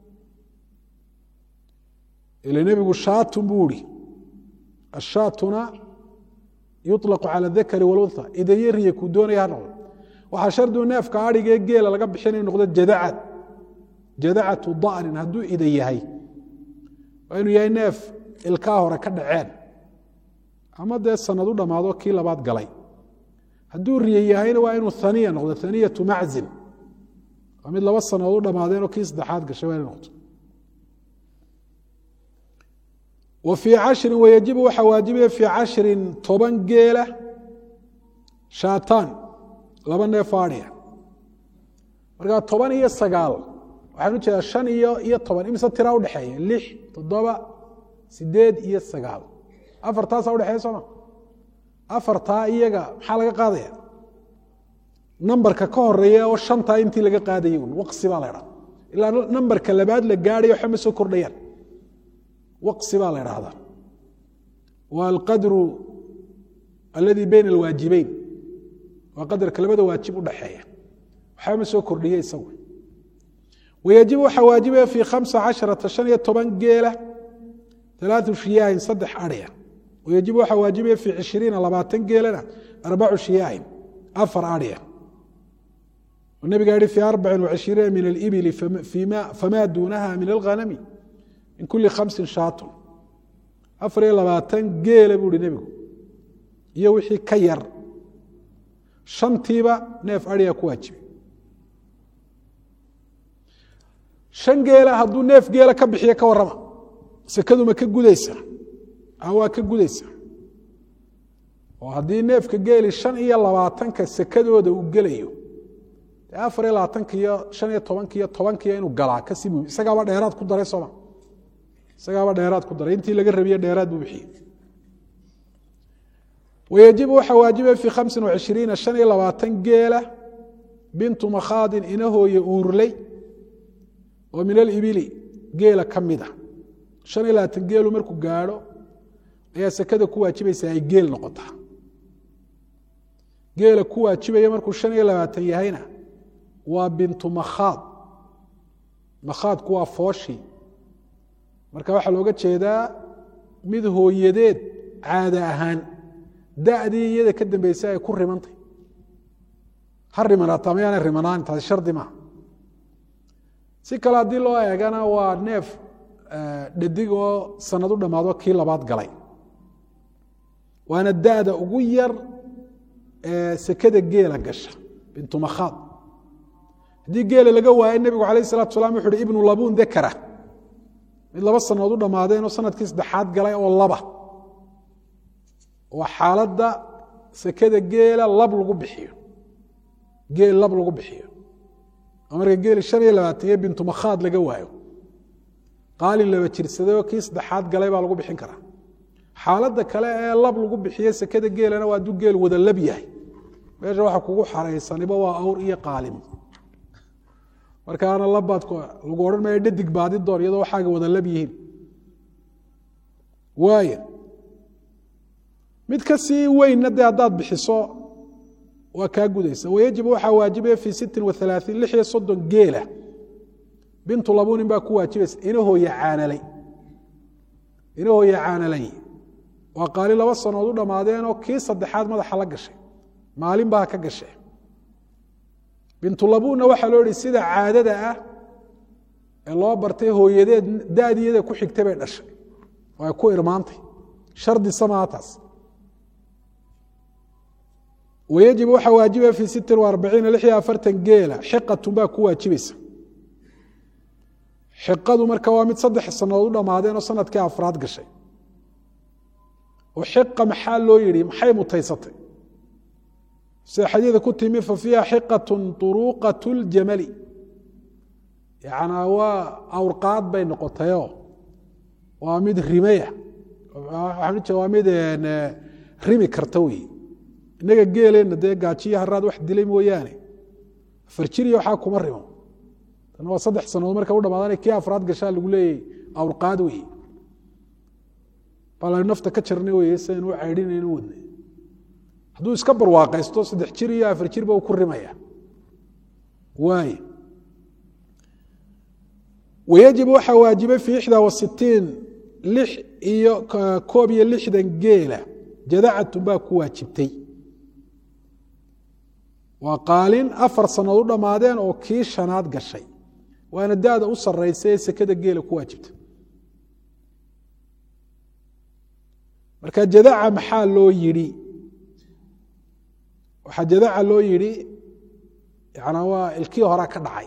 ila nebigu shaatun buu ihi ashaatuna yuطlaqu cala dakari walunha idayo riya ku doonaya ha noqdo waxaa shardigu neefka adhigee geela laga bixin inu noqdo jadacad jadacatu da'nin hadduu ida yahay waa inuu yahay neef ilkaa hore ka dhaceen ama dee sanad u dhammaado kii labaad galay hadduu riye yahayna waa inuu aniya noqdo aniyatu maczin waa mid laba sanadood u dhammaadeenoo kii saddexaad gashay waa ina noqdo wa fii cashrin wayajibu waxaa waajibaya fii cashrin toban geela shaataan laba neef aadhiya markaa toban iyo sagaal waxaan u jeedaa shan iyo iyo toban imise tiraa udhexeeya lix toddoba sideed iyo sagaal afartaasa udhexeeya sooma afartaa iyaga maxaa laga qaadaya nambarka ka horeeya oo shantaa intii laga qaadayay un waqsi baa la dhaa ilaa nambarka labaad la gaadhayo waxba ma soo kordhayaan waqsi baa la idhaahdaa waa alqadru alladii bayna alwaajibeyn waa qadarka labada waajib udhaxeeya waxba ma soo kordhiye isagu wayajibu waxaa waajibaya fii khamsa casharata shan iyo toban geela alaau shiyaahin saddex adhya wayajibu waxaa waajibaya fii cishiriina labaatan geelana arbacu shiyaahin afar adhya nabiga yihi fi arbacin wacishiriina min alibili famaa duunaha min alghanami min kuli khamsin shaatun afar iyo labaatan geela buu ihi nebigu iyo wixii ka yar shantiiba neef adhiga ku waajibay shan geela hadduu neef geela ka bixiyo ka warrama sekadu ma ka gudaysa waa ka gudaysa oo haddii neefka geeli shan iyo labaatanka sekadooda uu gelayo dee afar iyo labaatanka iyo shan iyo tobanka iyo tobankiyo inuu galaa kasii muhim isagaaba dheeraad ku daray sooma isagaaba dheeraad ku daray intii laga rabiye dheeraad buu bixiyey wayajibu waxaa waajibaya fii khamsin wacishiriina shan iyo labaatan geela bintu makhaadin inahooye uurley oo min alibili geela ka mida shan iyo labaatan geelu markuu gaadho ayaa sekada ku waajibaysa ay geel noqotaa geela ku waajibaya markuu shan iyo labaatan yahayna waa bintu makhaad makhaadku waa fooshii marka waxaa looga jeedaa mid hooyadeed caada ahaan da'dii iyada ka dambeysay ay ku rimantay ha rimanaataa mayaana rimanaan taasi shardi maaha si kale haddii loo eegana waa neef dhadig oo sanad u dhammaado kii labaad galay waana da'da ugu yar ee sekada geela gasha bintu makhaad haddii geela laga waayo nebigu calayh salatu salam wuxu uhi ibnu labuun dakara mid laba sanadood u dhammaadeen oo sanadkii saddexaad galay oo laba waa xaaladda sekada geela lab lagu bixiyo geel lab lagu bixiyo oo marka geeli shan iyo labaatan iyo bintu makhaad laga waayo qaalin laba jirsaday oo kii saddexaad galay baa lagu bixin karaa xaaladda kale ee lab lagu bixiye sekada geelana waa hadduu geel wada lab yahay meesha waxa kugu xaraysaniba waa awr iyo qaalim markaana labbaad lagu odhan maayo dhadig baadi doon iyadoo waxaaga wada lab yihiin waaya mid ka sii weynna dee haddaad bixiso waa kaa gudaysa wayajibu waxaa waajibaya fii sittin wa alaaثiin lix iyo soddon geela bintu labunin baa ku waajibaysa inahooya caanalay inahooya caanalay waa qaali laba sanood u dhammaadeenoo kii saddexaad madaxa la gashay maalin baa ka gashay bintulabunna waxaa loo ihi sida caadada ah ee loo bartay hooyadeed daadiyada ku xigtay bay dhashay oo ay ku irmaantay shardi samaa taas wayajib waxaa waajibaya fii sittin wa arbaciina lix iyo afartan geela xiqatun baa ku waajibaysa xiqadu marka waa mid saddex sannadood u dhammaadeen oo sanadkii afraad gashay oo xiqa maxaa loo yidhi maxay mutaysatay sida xadiida ku timi fa fiiha xiqatun turuuqat ljamali yacnaa waa awrqaad bay noqotayoo waa mid rimaya waxaan ujeeda waa mid rimi karta wey innaga geeleenna dee gaajiyo haraad wax dilay mooyaane farjiriya waxaa kuma rimo tan waa saddex sannadood marka u dhamaadana kii afraad gashaa lagu leeyay awrqaad wey baa nafta ka jarnay wey sidan u caydhinaynu wadnay hadduu iska barwaaqaysto saddex jir iyo afar jirba uu ku rimaya waay wayajib waxaa waajibay fii ixdaa wa sitiin lix iyo koob iyo lixdan geela jadacatun baa ku waajibtay waa qaalin afar sannood u dhammaadeen oo kii shanaad gashay waana da-da u sarraysa ee sekada geela ku waajibta marka jadaca maxaa loo yidhi waxaa jadaca loo yidhi yanaa waa ilkii horaa ka dhacay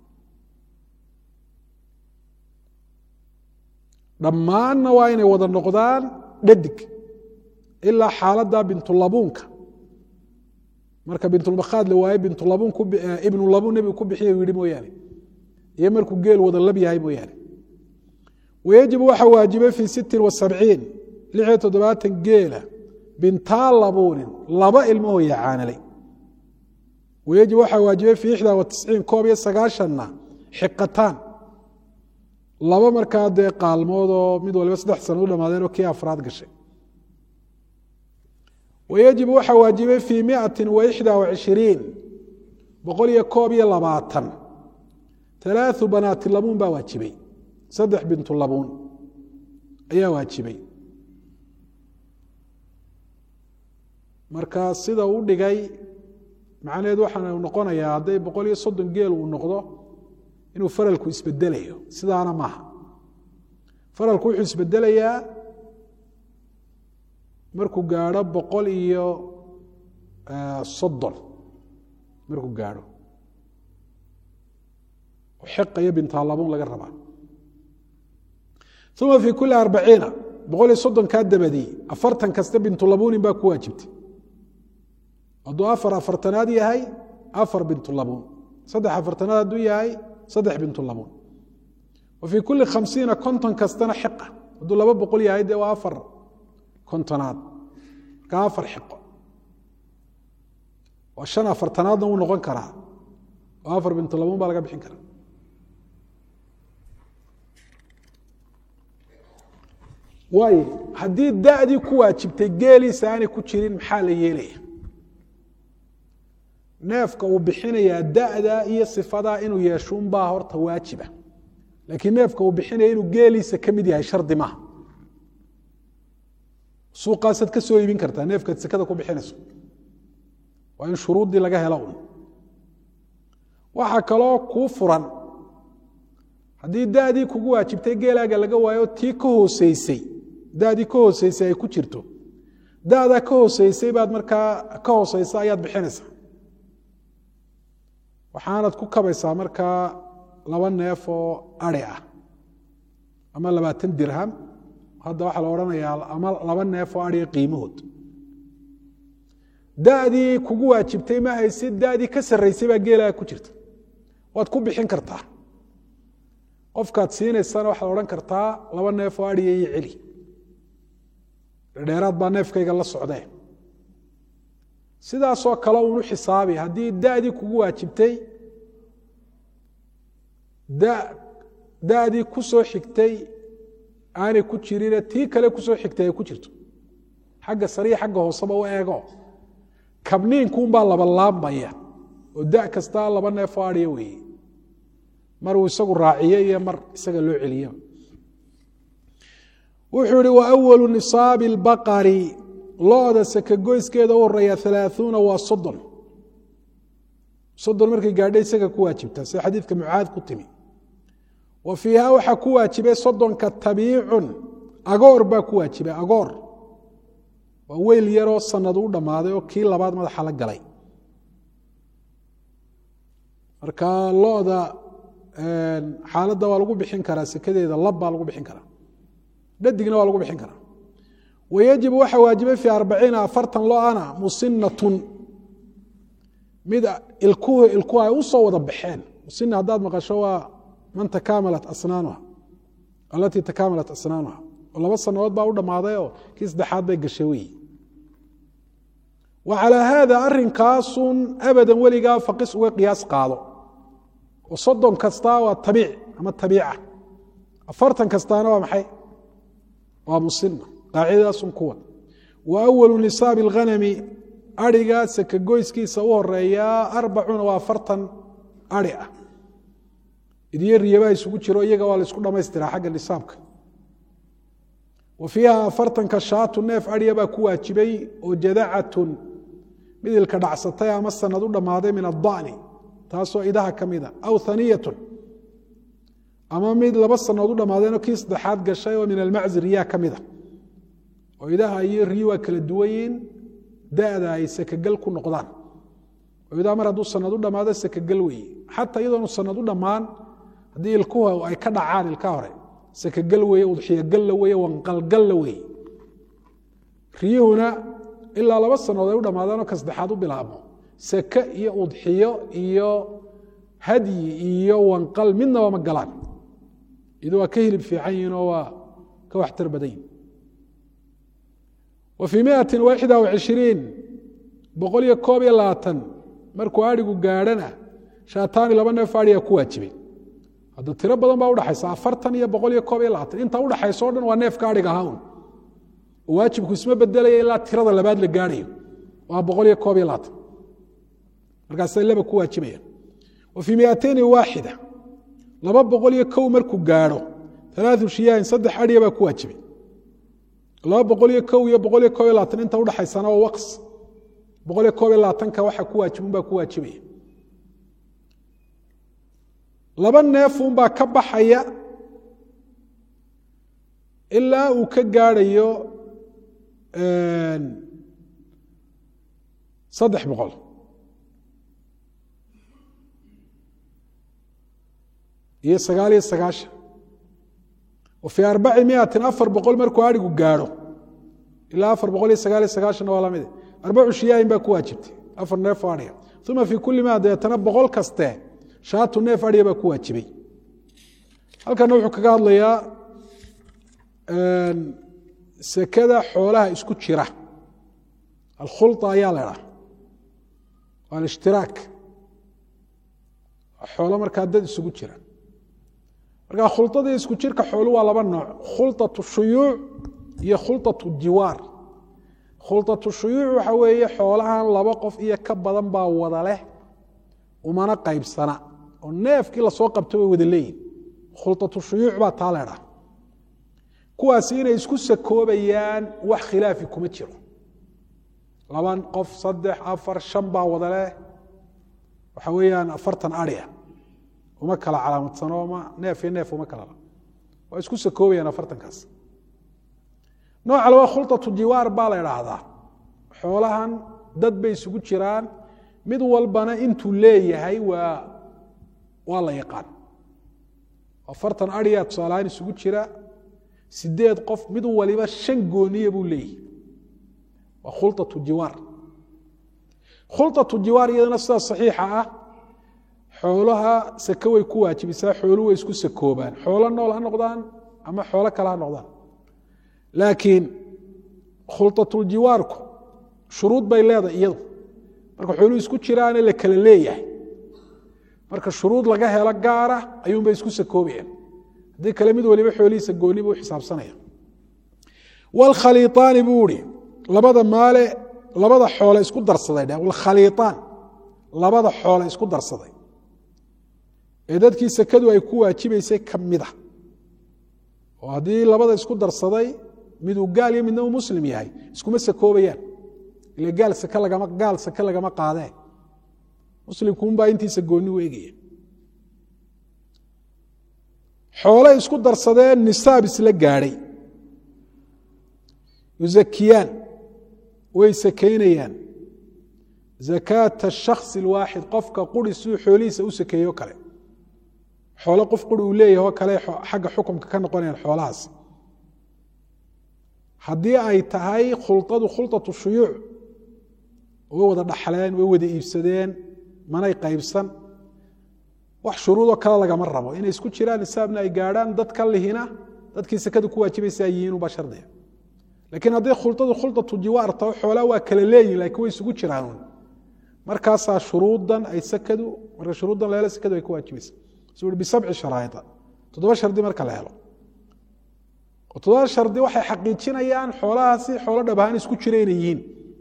dhammaanna waa inay wada noqdaan dhadig ilaa xaaladda bintulabuunka marka bintulmakhaad la waaye bintulabuun ibnulabuun nebigu ku bixiya yidhi mooyaane iyo markuu geel wada lab yahay mooyaane wayajibu waxaa waajibay fii sittin wa sabciin lix iyo toddobaatan geela bintaa labuunin laba ilmahooya caanalay wayajib waxaa waajibay fii ixdaa wa tisciin koob iyo sagaashanna xiqataan laba markaa dee qaalmood oo mid waliba saddex sano u dhamaadeen oo kii afraad gashay wayajibu waxaa waajibay fii miati waxda wacishiriin boqol iyo koob iyo labaatan alaau banaati labuun baa waajibay saddex bintu labuun ayaa waajibay marka sida u dhigay macnaheed waxaana noqonayaa hadday boqol iyo soddon geel uu noqdo inuu faralku isbedelayo sidaana maaha faralku wuxuu isbedelayaa markuu gaadho boqol iyo soddon markuu gaadho xiqa iyo bintaalabun laga rabaa uma fii kuli arbaciina boqol iyo soddonkaa dabadii afartan kasta bintulabuunin baa ku waajibtay hadduu afar afartanaad yahay afar bintulabuun saddex afartanaad hadduu yahay saddex bintulabuun wa fii kuli khamsiina konton kastana xiqa hadduu laba boqol yahay dee waa afar kontonaad markaa afar xiqo waa shan afartanaadna wuu noqon karaa oo afar bintulabuun baa laga bixin karaa waayo haddii dadii ku waajibtay geeliisa aanay ku jirin maxaa la yeelaya neefka uu bixinayaa da'da iyo sifadaa inuu yeeshuunbaa horta waajiba laakiin neefka uu bixinaya inuu geeliisa ka mid yahay shardi maaha suuqaasaad ka soo iibin kartaa neefkaad sekada ku bixinayso waa in shuruuddii laga helo un waxaa kaloo kuu furan haddii dadii kugu waajibtay geelaaga laga waayo tii ka hooseysay dadii ka hooseysay ay ku jirto dadaa ka hooseysay baad markaa ka hooseysa ayaad bixinaysaa waxaanad ku kabaysaa markaa laba neef oo ari ah ama labaatan dirham hadda waxaa la odhanayaa ama laba neef oo ariga qiimahood dadii kugu waajibtay ma haysid dadii ka sarraysay baa geelaaga ku jirta waad ku bixin kartaa qofkaad siinaysana waxaad odhan kartaa laba neef oo ariya iyo celi dheeraad baa neefkayga la socdee sidaasoo kale unu xisaabi haddii dadii kugu waajibtay dadii ku soo xigtay aanay ku jirine tii kale kusoo xigtay ay ku jirto xagga sariya xagga hooseba u eego kabniinkuunbaa labalaabmaya oo da kastaa laba neef oo ariya weeye mar uu isagu raaciye iyo mar isaga loo celiyo wuxuu ihi wa awalu nisaabi اlbaqari looda sakagoyskeeda u horeeya alaaثuuna waa soddon soddon markay gaadha isaga ku waajibta sida xadiidka mucaad ku timi wa fiiha waxaa ku waajibay soddonka tabiicun agoor baa ku waajibay agoor waa weyl yaroo sanad u dhammaaday oo kii labaad madaxa la galay marka looda xaaladda waa lagu bixin karaa sekadeeda lab baa lagu bixin karaa dhadigna waa lagu bixin karaa wayajibu waxaa waajibay fii arbaciina afartan lo-ana musinatun mid ilkuhu ilkuhu ay u soo wada baxeen musina haddaad maqasho waa man takaamalat asnaanuha alatii takaamalat asnaanuha oo laba sanadood baa u dhammaaday oo kii saddexaad bay gashay weyi wa calaa haada arinkaasun abadan weligaa faqis uga qiyaas qaado oo soddon kastaa waa tabiic ama tabiica afartan kastaana waa maxay waa musina qaacidadaasun kuwa wa awalu nisaabi اlghanami ariga sakagoyskiisa u horeeyaa arbacuuna waa afartan ari ah idiyo riyabaa isugu jiro iyaga waa la isku dhamaystiraa xagga nisaabka wa fiiha afartanka shaatu neef ariya baa ku waajibay oo jadacatun midilka dhacsatay ama sanad u dhammaaday min adani taasoo idaha ka mida aw haniyatun ama mid laba sanadood u dhammaadeenoo kii saddexaad gashay oo min almaczi riyaa ka mida oo idaha iyo riyi waa kala duwanyiin da'da ay sakagal ku noqdaan oo idaha mar hadduu sanad u dhammaado sakagal weeye xataa iyadoonu sanad u dhammaan haddii ilkuhu ay ka dhacaan ilka hore sakagal weeye udxiyogalla weeye wanqalgalla weeye riyuhuna ilaa laba sanadood ay u dhammaadaanoo ka saddexaad u bilaabmo sake iyo udxiyo iyo hadyi iyo wanqal midnaba ma galaan idu waa ka hilib fiican yihin oo waa ka waxtar badan yihin wa fii miati waxda wacishiriin boqol iyo koob iyo labaatan markuu adhigu gaadhana shaataani laba neef adhigaa ku waajibay hadda tiro badan baa udhaxaysa afartan iyo boqol iyo koob iyo labaatan inta udhaxaysa o dhan waa neefka adhig ahaa un waajibku isma bedelaya ilaa tirada labaad la gaadhayo waa boqol iyo koob iyo labaatan markaasay laba ku waajibayaan wa fii miatayni waaxida laba boqol iyo kow markuu gaadho alaau shiyaahin saddex adhiya baa ku waajibay laba boqol iyo kow iyo boqol iyo koob iyo labaatan inta udhaxaysana waa waqs boqol iyo koob iyo labaatanka waxa ku waajibun baa ku waajibaya laba neefunbaa ka baxaya ilaa uu ka gaadhayo saddex boqol iyo sagaal iyo sagaashan wa fii arbaci miatin afar boqol markuu adhigu gaadho ilaa afar boqol iyo sagaal iyo sagaashanna waa lamide arbacu shiyaahin baa ku waajibtay afar neef oo adhiga uma fii kulli ma deetana boqol kaste shaatu neef adhiga baa ku waajibay halkana wuxuu kaga hadlayaa sekada xoolaha isku jira alkhulطa ayaa la dhaha waa alishtiraak xoolo markaa dad isugu jira marka khulطadii isku jirka xoolu waa laba nooc khulطaة shuyuuc iyo khulطaة jiwaar khulطaة shuyuuc waxa weeye xoolahan laba qof iyo ka badan baa wada leh umana qaybsana oo neefkii lasoo qabto way wada leeyihin khulطaة shuyuuc baa taa leedhaha kuwaasi inay isku sakoobayaan wax khilaafi kuma jiro laban qof saddex afar shan baa wada leh waxa weeyaan afartan adhia uma kala calaamadsano ma neef iyo neef uma kala waa isku sakoobayaan afartankaas nooca labaa khulطatu jiwaar baa la idhaahdaa xoolahan dad bay isugu jiraan mid walbana intuu leeyahay waa waa la yaqaan afartan adhiya tusaalahaan isugu jira sideed qof mid waliba shan gooniya buu leeyahay waa khulطaةu jiwaar khulطaةu jiwaar iyadana sidaa صaxiixa ah xoolaha sake way ku waajibisaa xoolu way isku sakoobaan xoolo nool ha noqdaan ama xoolo kale ha noqdaan laakiin khulطaةuljiwaarku shuruud bay leedahay iyadu marka xooluhu isku jiraane la kala leeyahay marka shuruud laga helo gaara ayuunbay isku sakoobayaan haddii kale mid waliba xoolihiisa gooni buu xisaabsanaya wاlkhaliiطaani buu ihi labada maale labada xoole isku darsaday dheh wاlkhaliiطaan labada xoole isku darsaday ee dadkii sekadu ay ku waajibaysay ka mida oo haddii labada isku darsaday miduu gaal iyo midna uu muslim yahay iskuma sakoobayaan ile gaal sake lagama gaal sake lagama qaadee muslimkuunbaa intiisa gooni u egaya xoole isku darsadeen nisaab isla gaadhay yuzakiyaan way sakaynayaan zakaata shakhsi اlwaaxid qofka quri siduu xoolihiisa u sakeeyo kale xoolo qof quri uu leeyahay oo kale xagga xukumka ka noqonayaan xoolahaas haddii ay tahay khulطadu khulطaةu shuyuuc way wada dhaxleen way wada iibsadeen manay qaybsan wax shuruudoo kale lagama rabo inay isku jiraan nisaabna ay gaadhaan dad ka lihina dadkii sekada ku waajibaysa ay yihiin ubaa shardiga lakiin hadday khulطadu khulطatu jiwaar taho xoolaa waa kala leeyihin lakin way isugu jiraan markaasaa shuruudan ay sekadu marka shuruuddan la helo sekadu ay ku waajibaysa su ui bisabci sharaa'ia toddoba shardi marka la helo toddoba shardi waxay xaqiijinayaan xoolahaasi xoolo dhab ahaan isku jira inay yihiin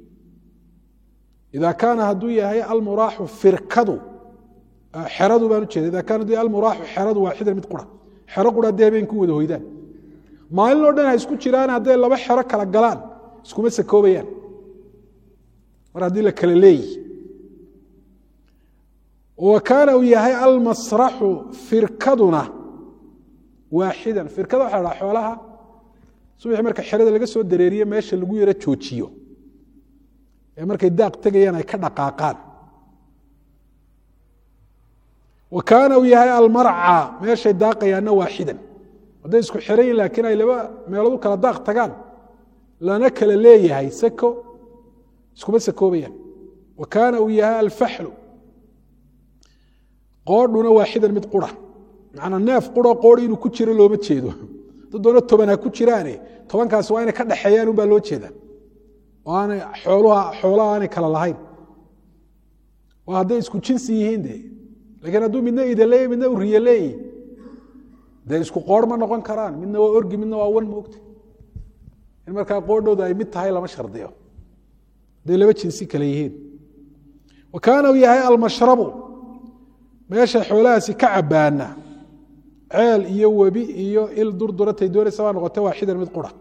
ida kaana hadduu yahay almuraaxu firkadu xeradu baan ujeeda ida kaana haduu yahay almuraaxu xeradu waaxidan mid qura xero qura haddii habeenku wada hoydaan maalin oo dhan ha isku jiraan hadday laba xero kala galaan iskuma sakoobayaan mar haddii la kala leeyihi wa kaana uu yahay almasraxu firkaduna waaxidan firkada waxa la dhaha xoolaha subaxii marka xerada laga soo dareeriye meesha lagu yaro joojiyo ee markay daaq tegayaan ay ka dhaqaaqaan wa kaana uu yahay almarca meeshay daaqayaanna waaxidan hadday isku xeran yihin laakiin ay laba meelood u kala daaq tagaan lana kala leeyahay sako iskuma sakoobayaan wa kaana uu yahay alfaxlu qoodhuna waaxidan mid qura macnaa neef quro qoodhi inuu ku jiro looma jeedo dad doona toban ha ku jiraane tobankaasi waa inay ka dhexeeyaan unbaa loo jeedaa oo aanay xooluha xoolaha aanay kala lahayn oo hadday isku jinsi yihiin de laakiin hadduu midna ida leeyahy midna uriye leeyihi dee isku qoor ma noqon karaan midna waa orgi midna waa wan moogta in markaa qoodhooda ay mid tahay lama shardiyo hadday laba jinsi kale yihiin wa kaana uu yahay almashrabu meesha xoolahaasi ka cabaana ceel iyo webi iyo il durduratay doonaysa baa noqota waaxidan mid qura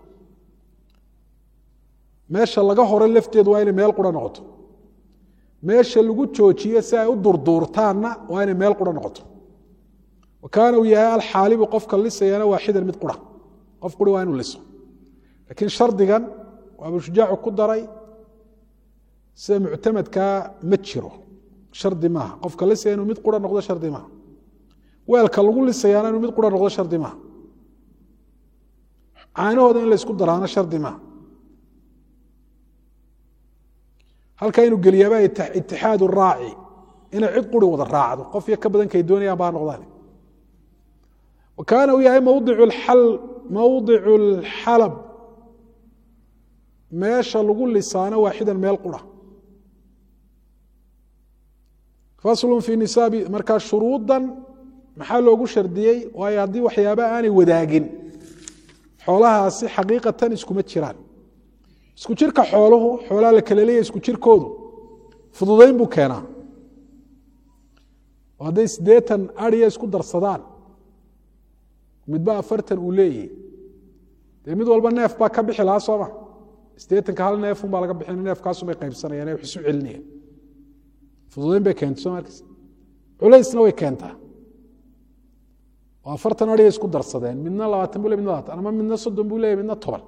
meesha laga hore lafteedu waa inay meel qura noqoto meesha lagu joojiyo si ay u durduurtaanna waa inay meel qura noqoto wa kaana uu yahay alxaalibu qofka lisayana waaxidan mid qura qof quri waa inuu liso laakiin shardigan waa abushujaacu ku daray sida muctamadkaa ma jiro shardi maaha qofka lisaya inuu mid qura noqdo shardi maaha weelka lagu lisayaana inuu mid qura noqdo shardi maaha caanahooda in la ysku daraana shardi maaha halkaa inuu geliyaaba itixaad raaci inay cid quri wada raacdo qof iyo ka badankay doonayaan baa noqdaan wa kaana uu yahay mawdicu اlxalab meesha lagu lisaano waaxidan meel qura faslu fii nisaabi markaa shuruudan maxaa loogu shardiyey waayo haddii waxyaaba aanay wadaagin xoolahaasi xaqiiqatan iskuma jiraan isku jirka xooluhu xoolaha la kala leeyahy isku jirkoodu fududayn buu keenaa oo hadday siddeetan ariya isku darsadaan midba afartan uu leeyahy dee mid walba neef baa ka bixi lahaa sooma siddeetanka hal neefun baa laga bixin neefkaasubay qaybsanayaan wax isu celinayaan fududayn bay keentay soo markas culaysna way keentaa oo afartan ariya isku darsadeen midna labaatan buu ley midna labaatan ama midna soddon buu leeyahy midna toban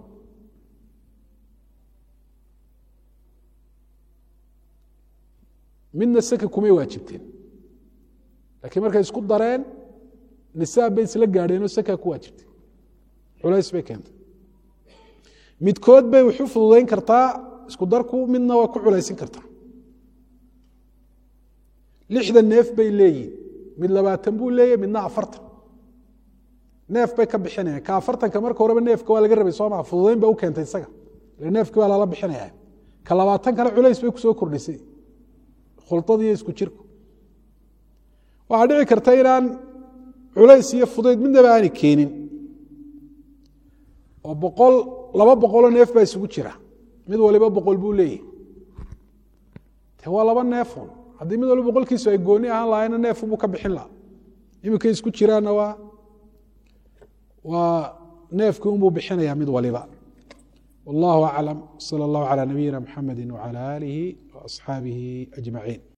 midna saka kumay waajibteen laakiin markay isku dareen nisaab bay isla gaadheenoo saka ku waajibtay culays bay keentay midkood bay wuxu fududayn kartaa isku darku midna waa ku culaysin kartaa lixdan neef bay leeyihin mid labaatan buu leeyahy midna afartan neef bay ka bixinayaan ka afartanka marka horeba neefka waa laga rabay soo maa fududayn ba u keentay isaga ile neefkii waa lala bixinaya ka labaatankana culays bay kusoo kordhisay khuladiiyo isku jirku waxaa dhici karta inaan culays iyo fudayd midnaba aanay keenin oo boqol laba boqoloo neef baa isugu jira mid waliba boqol buu leeyahy de waa laba neefun haddii mid waliba boqolkiisu ay gooni ahaan lahayna neefubuu ka bixin laha iminkay isku jiraanna waa waa neefkii unbuu bixinaya mid waliba والله أعلم صلى الله على نبينا محمد وعلى آله وأصحابه أجمعين